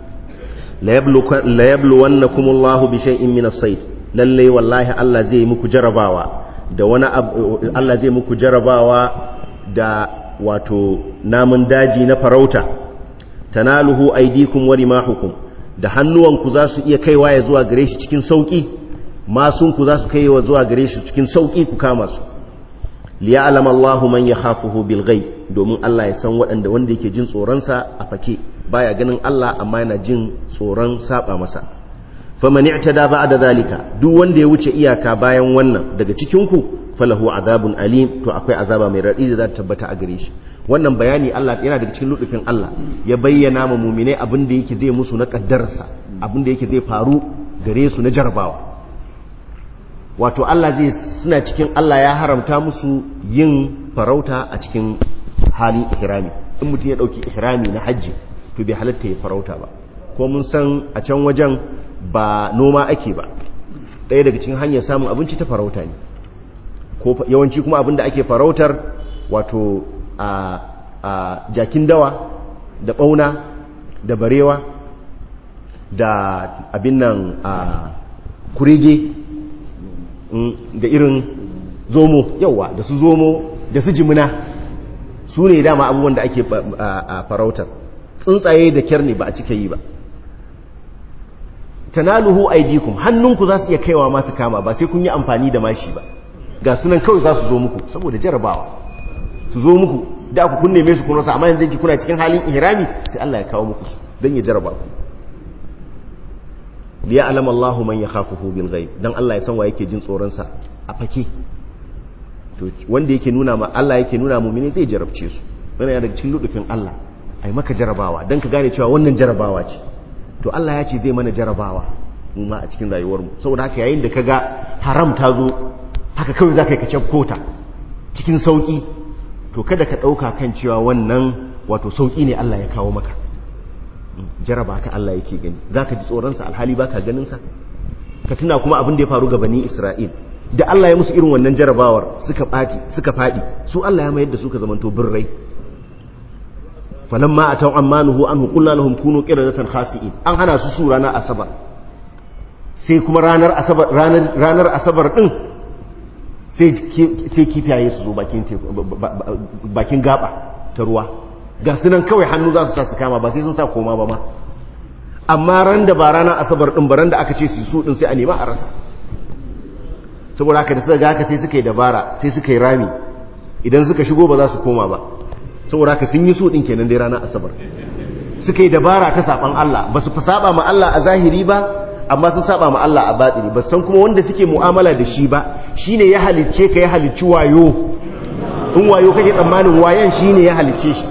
la yablu wannakumullahu bi shay'in min as-sayd lalle wallahi Allah zai muku jarabawa da wani Allah zai muku jarabawa da wato namun daji na farauta tanaluhu aydikum wa rimahukum da hannuwanku za su iya kaiwa ya zuwa gare shi cikin sauƙi masunku za su kaiwa zuwa gare shi cikin sauƙi ku kama su liya'lam Allahu man yakhafuhu bil ghaib domin Allah ya san waɗanda wanda yake jin tsoronsa a fake baya ganin Allah amma yana jin tsoron saba masa faman i'tada ba'da zalika duk wanda ya wuce iyaka bayan wannan daga cikin ku falahu azabun alim to akwai azaba mai raɗi da za ta tabbata a gare shi wannan bayani Allah yana daga cikin ludufin Allah ya bayyana ma muminai abin da yake zai musu na kaddarsa abin da yake zai faru gare su na jarabawa wato Allah zai suna cikin Allah ya haramta musu yin farauta a cikin halin ihrami in mutum ya dauki ihrami na hajji to bai halatta ya farauta ba ko mun san a can wajen ba noma ake ba ɗaya daga cikin hanyar samun abinci ta farauta ne ko yawanci kuma abin da ake farautar wato a jakin dawa da ɓauna da barewa da abin nan a kurege da irin zomo yawa da su zomo da su jimina su ne dama abubuwan da ake farautar tsuntsaye da kyar ne ba a cika yi ba tanaluhu aidikum hannunku za su iya kaiwa masu kama ba sai kun yi amfani da mashi ba ga sunan kawai za su zo muku saboda jarabawa su zo muku da ku kun neme su kun rasa amma yanzu ki kuna cikin halin ihrami sai Allah ya kawo muku su dan ya jaraba ku liya alama Allahu man yakhafuhu bil ghaib dan Allah ya san wa yake jin tsoron sa a fake to wanda yake nuna ma Allah yake nuna mu'mini zai jarabce su wannan yana daga cikin ludufin Allah ai maka jarabawa dan ka gane cewa wannan jarabawa ce to Allah ya ce zai mana jarabawa mu ma a cikin rayuwar mu saboda haka yayin da kaga haram ta zo haka kawai zaka yi ka cafkota cikin sauki to kada ka ɗauka kan cewa wannan wato sauƙi ne Allah ya kawo maka jaraba ka Allah yake gani za ka ji tsoronsa alhali ba ka ganinsa ka tuna kuma abin da ya faru ga bani Isra'il da Allah ya musu irin wannan jarabawar suka ɓati suka faɗi su Allah ya mayar da su ka zamanto birrai falamma ataw ammanuhu anhu qulna lahum kunu qiradatan khasi'in an hana su su ranar asabar sai kuma ranar asabar ranar ranar asabar din sai kifiyaye su zo bakin gaba ta ruwa ga sunan kawai hannu za su sa su kama ba sai sun sa koma ba ma amma ran da ba rana asabar ɗin ba ran da aka ce su su ɗin sai a nema a rasa saboda haka da suka ga haka sai suka yi dabara sai suka yi rami idan suka shigo ba za su koma ba saboda haka sun yi su ɗin kenan dai rana asabar suka yi dabara ta saɓan Allah ba su fi saɓa ma Allah a zahiri ba amma sun saba ma Allah a batini ba san kuma wanda suke mu'amala da shi ba shine ya halicce ka ya halicci wayo in wayo kake tsammanin wayan shine ya halicce shi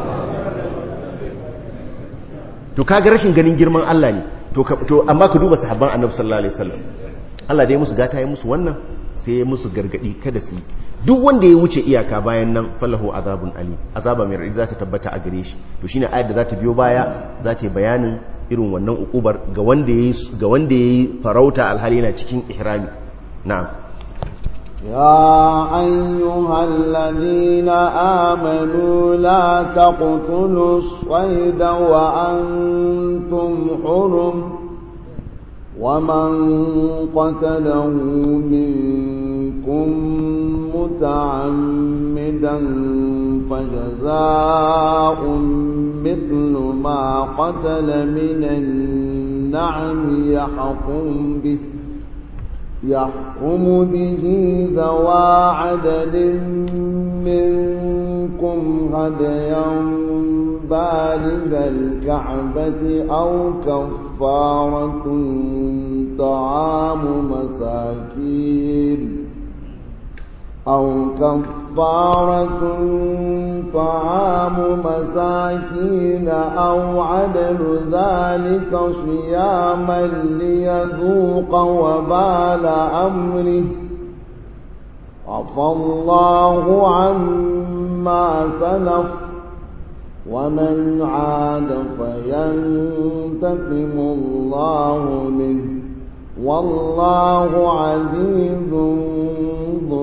to kaga rashin ganin girman Allah ne to to amma ka duba sahabban Annabi sallallahu alaihi wasallam Allah dai musu gata ya musu wannan sai ya musu gargadi kada su duk wanda ya wuce iyaka bayan nan falahu azabun ali azaba mai radadi za ta tabbata a gare shi to shine ayat da za ta biyo baya za ta yi bayanin irin wannan ukubar ga wanda yayi ga wanda yayi farauta alhali yana cikin ihrami na'am يا أيها الذين آمنوا لا تقتلوا الصيد وأنتم حرم ومن قتله منكم متعمدا فجزاء مثل ما قتل من النعم يحكم به يحكم به ذوى عدل منكم هديا بالغ الكعبة أو كفارة طعام مساكين أو كفارة طعام مساكين أو عدل ذلك صياما ليذوق وبال أمره عفى الله عما سلف ومن عاد فينتقم الله منه والله عزيز ذو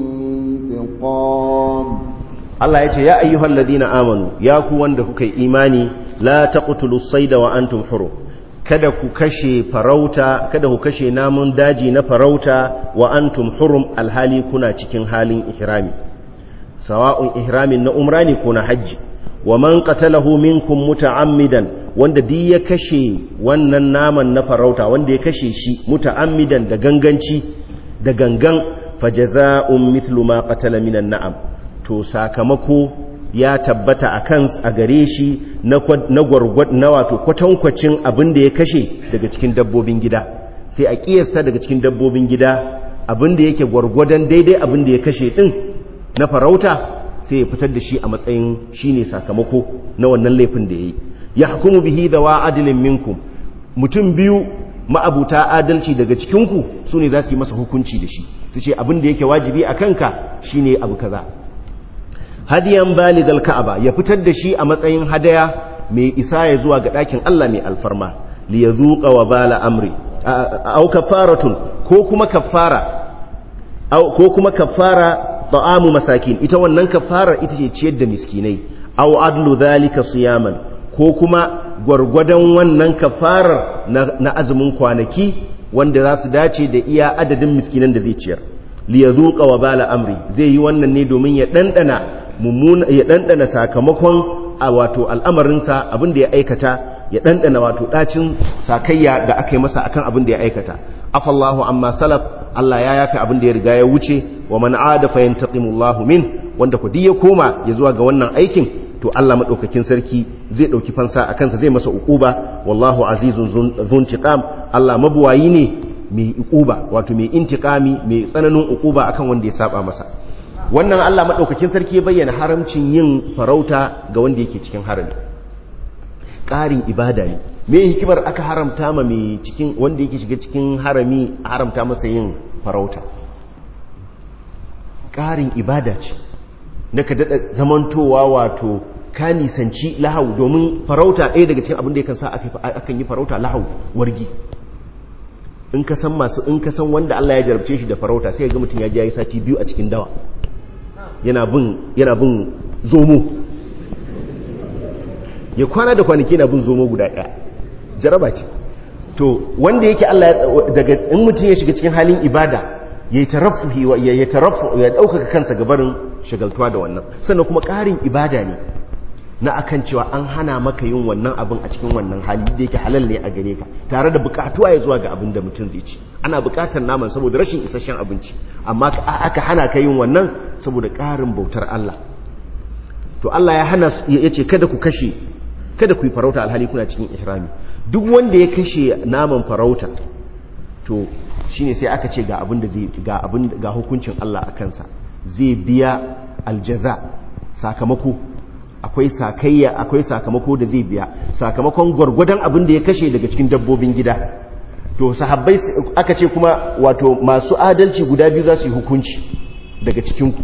انتقام Allah ya ce ya ayyuhal ladina amanu ya ku wanda kuka yi imani la taqtulu sayda wa antum hurum kada ku kashe farauta kada ku kashe namun daji na farauta wa antum hurum alhali kuna cikin halin ihrami sawa'un ihramin na umra ne ko na hajji wa man qatalahu minkum muta'ammidan wanda duk ya kashe wannan naman na farauta wanda ya kashe shi muta'ammidan da ganganci da gangan fajaza'un mithlu ma qatala minan na'am to sakamako ya tabbata a kan a gare shi na gwargwad na wato kwatankwacin abin da ya kashe daga cikin dabbobin gida sai a kiyasta daga cikin dabbobin gida abin da yake gwargwadon daidai abin da ya kashe din na farauta sai ya fitar da shi a matsayin shine sakamako na wannan laifin da ya yi ya hukumu bihi da wa adilin minkum mutum biyu ma'abuta adalci daga cikinku su ne za su yi masa hukunci da shi su ce abin da yake wajibi a kanka shine abu kaza hadiyan baligal ka'aba ya fitar da shi a matsayin hadaya mai isa ya zuwa ga ɗakin Allah mai alfarma li yazuqa wa bala amri au kafaratun ko kuma kafara ko kuma kafara ta'amu masakin ita wannan kafarar ita ce ciyar da miskinai au adlu dhalika siyaman ko kuma gwargwadon wannan kafarar na azumin kwanaki wanda za su dace da iya adadin miskinan da zai ciyar li yazuqa wa bala amri zai yi wannan ne domin ya dandana mummuna ya ɗanɗana sakamakon a wato al'amarinsa abin da ya aikata ya ɗanɗana wato ɗacin sakayya da aka yi masa akan abin da ya aikata afallahu amma salaf Allah ya yafi abin da ya riga ya wuce wa man ada fa yantaqimullahu min wanda ku ya koma ya zuwa ga wannan aikin to Allah madaukakin sarki zai dauki fansa a kansa zai masa uquba wallahu azizun zuntiqam Allah mabuwayi ne mai uquba wato mai intiqami mai tsananin uquba akan wanda ya saba masa wannan Allah maɗaukakin sarki ya bayyana haramcin yin farauta ga wanda yake cikin harami ƙarin ibada ne me hikimar aka haramta ma mai cikin wanda yake shiga cikin harami haramta masa yin farauta ƙarin ibada ce na ka daɗa zamantowa wato ka nisanci lahau domin farauta ɗaya daga cikin abin da ya kan sa akan yi farauta lahau wargi in ka san masu in ka san wanda Allah ya jarabce shi da farauta sai ga mutum ya ji yayi sati biyu a cikin dawa yana bin zomo ya kwana da kwanaki na bin zomo guda ɗaya jaraba ce to wanda yake Allah daga in mutum ya shiga cikin halin ibada ya yi tarafuhi ya yi tarafu ya ɗaukaka kansa gabarin shagaltuwa da wannan sannan kuma ƙarin ibada ne na akan cewa an hana maka yin wannan abin a cikin wannan hali da yake halal ne a gare ka tare da bukatuwa ya zuwa ga abin da mutum zai ci ana bukatar naman saboda rashin isasshen abinci amma aka hana ka yin wannan saboda ƙarin bautar Allah to Allah ya hana ya ce kada ku kashe kada ku yi farauta alhali kuna cikin ihrami duk wanda ya kashe naman farauta to shine sai aka ce ga abin da zai ga abin ga hukuncin Allah a kansa zai biya aljaza sakamako akwai sakayya akwai sakamako da zai biya sakamakon gwargwadon abin da ya kashe daga cikin dabbobin gida to sahabbai aka ce kuma wato masu adalci guda biyu za su yi hukunci daga cikinku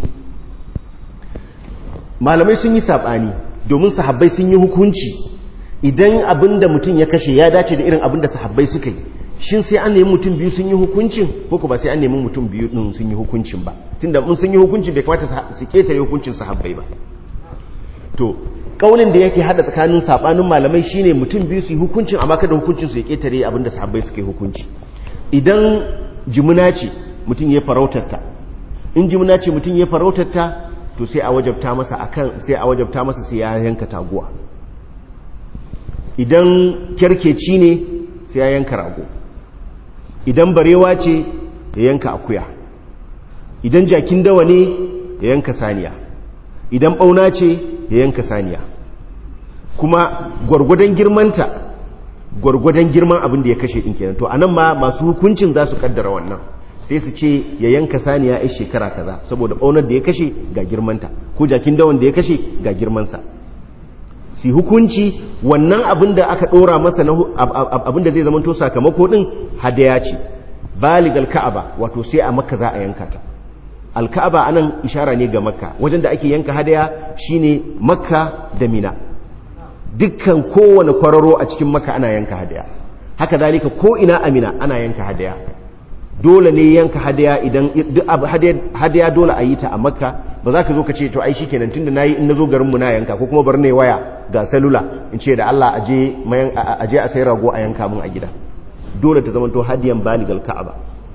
malamai sun yi saɓani domin sahabbai sun yi hukunci idan abin da mutum ya kashe ya dace da irin abin da sahabbai suka yi shin sai an nemi mutum biyu sun yi hukuncin ko ba sai an nemi mutum biyu din sun yi hukuncin ba tunda mun sun yi hukuncin bai kamata su ketare hukuncin sahabbai ba to kaulin da yake hada tsakanin sabanin malamai shine mutum biyu su yi hukuncin amma kada hukuncin su ya ketare abin da sahabbai suka yi hukunci idan jimuna ce mutum ya farautar ta in jimuna ce mutum ya farautar ta to sai a wajabta masa akan sai a wajabta masa sai ya yanka taguwa idan kyarkeci ne sai ya yanka rago idan barewa ce ya yanka akuya idan jakin dawa ne ya yanka saniya idan bauna ce ya yanka saniya kuma gwargwadon girmanta gwargwadon girman abin da ya kashe din kenan to anan ma masu hukuncin za su kaddara wannan sai su ce ya yanka saniya a shekara kaza saboda baunar da ya kashe ga girmanta ko jakin dawan da ya kashe ga girmansa su hukunci wannan abin da aka ɗora masa abin da zai zama to sakamako ɗin hadaya ce balig alka'aba wato sai a makka za a yanka ta alka'aba anan ishara ne ga makka wajen da ake yanka hadaya shine makka da mina dukkan kowane kwararo a cikin makka ana yanka hadaya haka zalika ko ina amina ana yanka hadaya dole ne yanka hadaya idan hadaya dole a yi ta a makka ba za ka zo ka ce to ai shi kenan tun da na yi in na zo garinmu na yanka ko kuma bar ne waya ga salula in ce da Allah aje a sai rago a yanka mun a gida dole ta zamanto hadiyan baligal ka'aba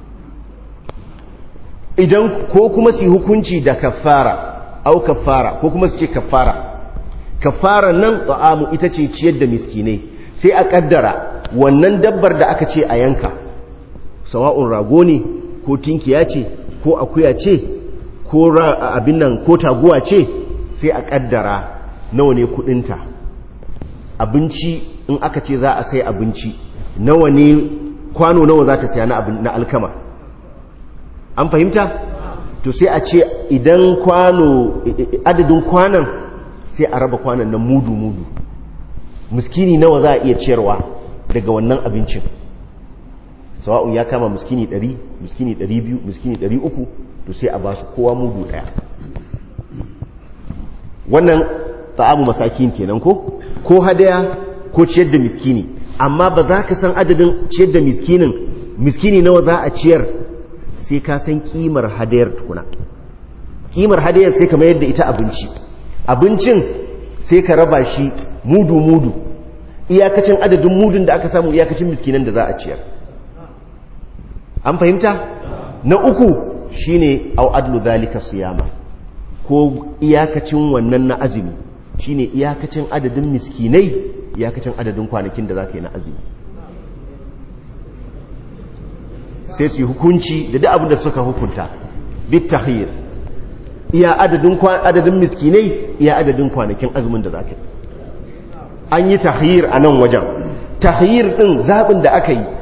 idan ko kuma su hukunci da kafara au kafara ko kuma su ce kafara kafara nan ta'amu ita ce ciyar da miskinai sai a kaddara wannan dabbar da aka ce a yanka sawa'un rago ne ko tinkiya ce ko akuya ce ko abin nan ko taguwa ce sai a kaddara nawa ne kudinta abinci in aka ce za a sai abinci nawa ne kwano nawa za ta siya na alkama an fahimta to sai a ce idan kwano adadin kwanan sai a raba kwanan na mudu-mudu muskini nawa za a iya ciyarwa daga wannan abincin sawa'un ya kama muskini 100 muskini 200 muskini 300 to sai a ba su kowa mudu daya wannan ta'amu masakin kenan ko ko hadaya ko ciyar da miskini amma ba za ka san adadin ciyar da miskinin miskini nawa za a ciyar sai ka san kimar hadayar tukuna kimar hadayar sai ka mayar da ita abinci abincin sai ka raba shi mudu mudu iyakacin adadin mudun da aka samu iyakacin miskinan da za a ciyar an fahimta na uku shine au adlu zalika siyama ko iyakacin wannan na azumi shine iyakacin adadin miskinai iyakacin adadin kwanakin da za ka yi na azumi sai su yi hukunci da duk abin da suka hukunta bit tahir iya adadin adadin miskinai iya adadin kwanakin azumin da za ka yi an yi tahir a nan wajen tahir din zaɓin da aka yi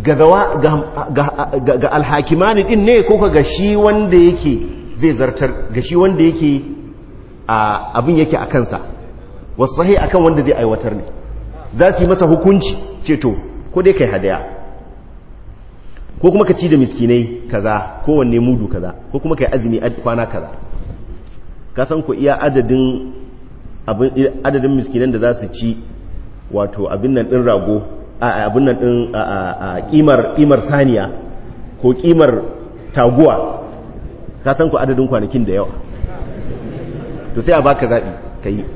ga alhakimani din ne ko ga shi wanda yake zai zartar ga shi wanda yake abin yake a kansa wasu sahi akan wanda zai aiwatar ne za su yi masa hukunci ceto ko dai kai hadaya ko kuma ka ci da miskinai kaza kowanne mudu kaza ko kuma kai azumi kwana kaza ka san ku iya adadin adadin miskinan da za su ci wato abin nan din rago abin nan din kimar kimar saniya ko kimar taguwa ka san ku adadin kwanakin da yawa to sai a baka zaɓi ka yi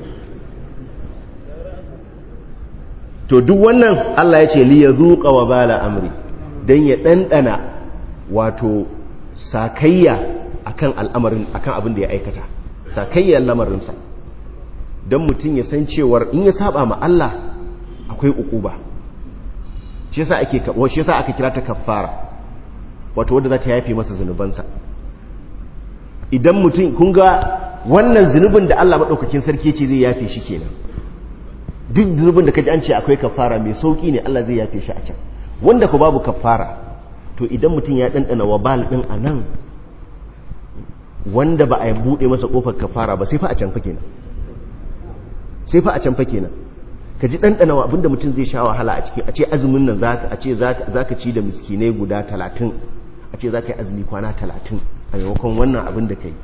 to duk wannan Allah ya ce li ya zuƙa wa bala amri don ya ɗanɗana wato sakayya akan al'amarin akan abin da ya aikata sakayyar lamarinsa don mutum ya san cewar in ya saba ma Allah akwai ukuba shi yasa ake shi yasa aka kira ta kaffara wato wanda za ta yafe masa zunubansa idan mutum kun ga wannan zunubin da Allah maɗaukakin sarki ce zai yafe shi kenan duk zunubin da kaji an ce akwai kafara mai sauki ne Allah zai yafe shi a can wanda ku babu kafara to idan mutum ya ɗanɗana wabal ɗin a nan wanda ba a buɗe masa ƙofar kafara ba sai fa a can fa kenan sai fa a can fa kenan ka ji ɗanɗana wa abinda mutum zai sha wahala a cikin a ce azumin nan a ce za ka ci da miskinai guda talatin a ce za ka yi azumi kwana talatin a maimakon wannan abin da ka yi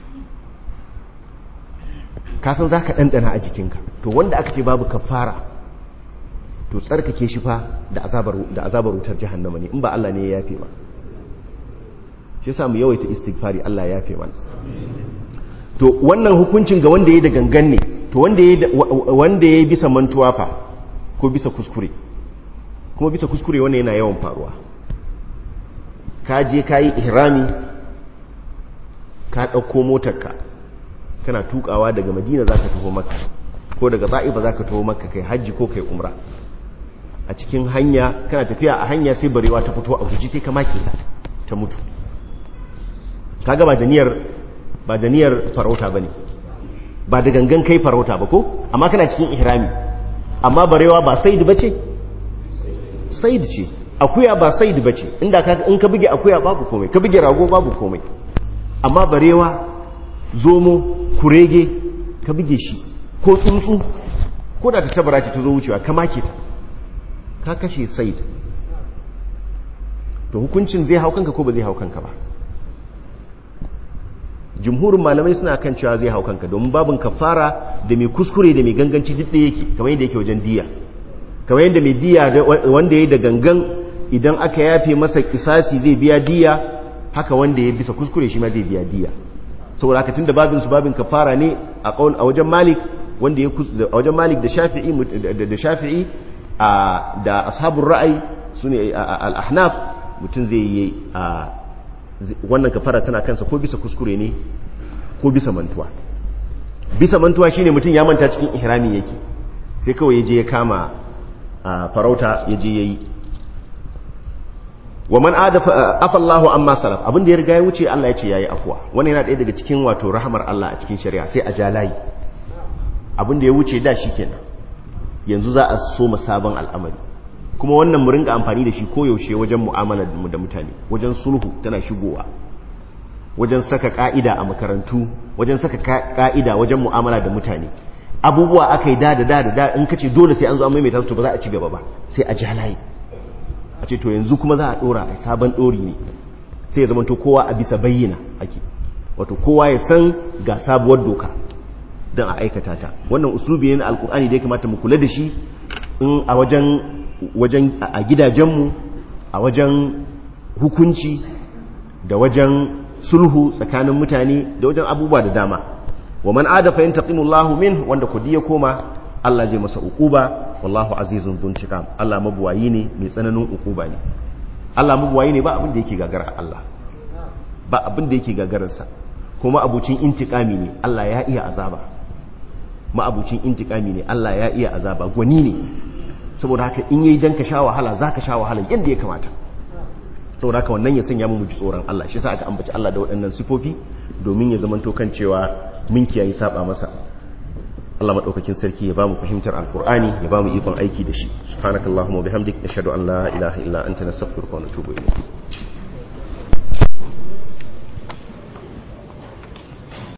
kasan za ka ɗanɗana a jikinka to wanda aka ce babu kafara to tsarkake shi fa da azabar wutar jihannama ne in ba Allah ne ya yafe ma shi yasa mu yawaita istighfari Allah ya yafe mana to wannan hukuncin ga wanda ya da gangan ne to wanda ya yi bisa mantuwa fa ko bisa kuskure kuma bisa kuskure wannan yana yawan faruwa ka je ka yi ihrami ka ɗauko motarka kana tukawa daga madina za ka taho maka ko daga za'iba za ka taho maka kai hajji ko kai umra a cikin hanya kana tafiya a hanya sai barewa ta fito a guji sai ka make ta ta mutu kaga ba da niyyar ba da niyyar farauta bane ba da gangan kai farauta ba ko amma kana cikin ihrami amma barewa ba said bace said ce akuya ba said bace inda ka in ka buge akuya babu komai ka buge rago babu komai amma barewa zomo kurege ka buge shi ko tsuntsu ko da ta tabara ce ta zo wucewa ka make ta ka kashe said to hukuncin zai hau kanka ko ba zai hau kanka ba jumhurin malamai suna kan cewa zai hau kanka domin babin kafara da mai kuskure da mai ganganci duk da yake kamar yadda yake wajen diya kamar yadda mai diya wanda ya da gangan idan aka yafe masa kisasi zai biya diya haka wanda ya bisa kuskure shi ma zai biya diya saboda haka tunda babin su babin kafara ne a kaul a wajen malik wanda ya a wajen malik da shafi'i da shafi'i da ashabul ra'ayi sune al-ahnaf mutum zai yi wannan kafara tana kansa ko bisa kuskure ne ko bisa mantuwa bisa mantuwa shine mutum ya manta cikin ihrami yake sai kawai yaje ya kama farauta yaje yayi wa man adafa afallahu amma salaf abinda ya riga ya wuce Allah ya ce yayi afwa wannan yana ɗaya daga cikin wato rahamar Allah a cikin shari'a sai a jalayi abinda ya wuce da shikenan yanzu za a so sabon al'amari kuma wannan mu ringa amfani da shi koyaushe wajen mu'amalar mu da mutane wajen sulhu tana shigowa wajen saka ka'ida a makarantu wajen saka ka'ida wajen mu'amala da mutane abubuwa aka yi da da da da in kace dole sai an zo an maimaita su ba za a ci gaba ba sai a ja layi a ce to yanzu kuma za a dora a sabon dori ne sai ya zamanto kowa a bisa bayyana ake wato kowa ya san ga sabuwar doka don a aikata ta wannan uslubi ne na alkur'ani da ya kamata mu kula da shi in a wajen wajen a gidajenmu a wajen hukunci da wajen sulhu tsakanin mutane da wajen abubuwa da dama wa man adafa yantaqimullahu min wanda kudi ya koma Allah zai masa uquba wallahu azizun dhuntiqam Allah mabuwayi ne mai tsananin uquba ne Allah mabuwayi ne ba abin da yake gagara Allah ba abin da yake gagararsa kuma abucin intiqami ne Allah ya iya azaba ma abucin intiqami ne Allah ya iya azaba gwani ne saboda haka in yi dan ka sha wahala za ka sha wahala yadda ya kamata saboda haka wannan ya sanya mu ji tsoron Allah shi sa aka ambaci Allah da waɗannan sifofi domin ya zamanto kan cewa mun kiyaye saba masa Allah madaukakin sarki ya bamu fahimtar alqur'ani ya bamu ikon aiki da shi subhanakallahumma wa bihamdik nashhadu an la ilaha illa anta nastaghfiruka wa natubu ilayk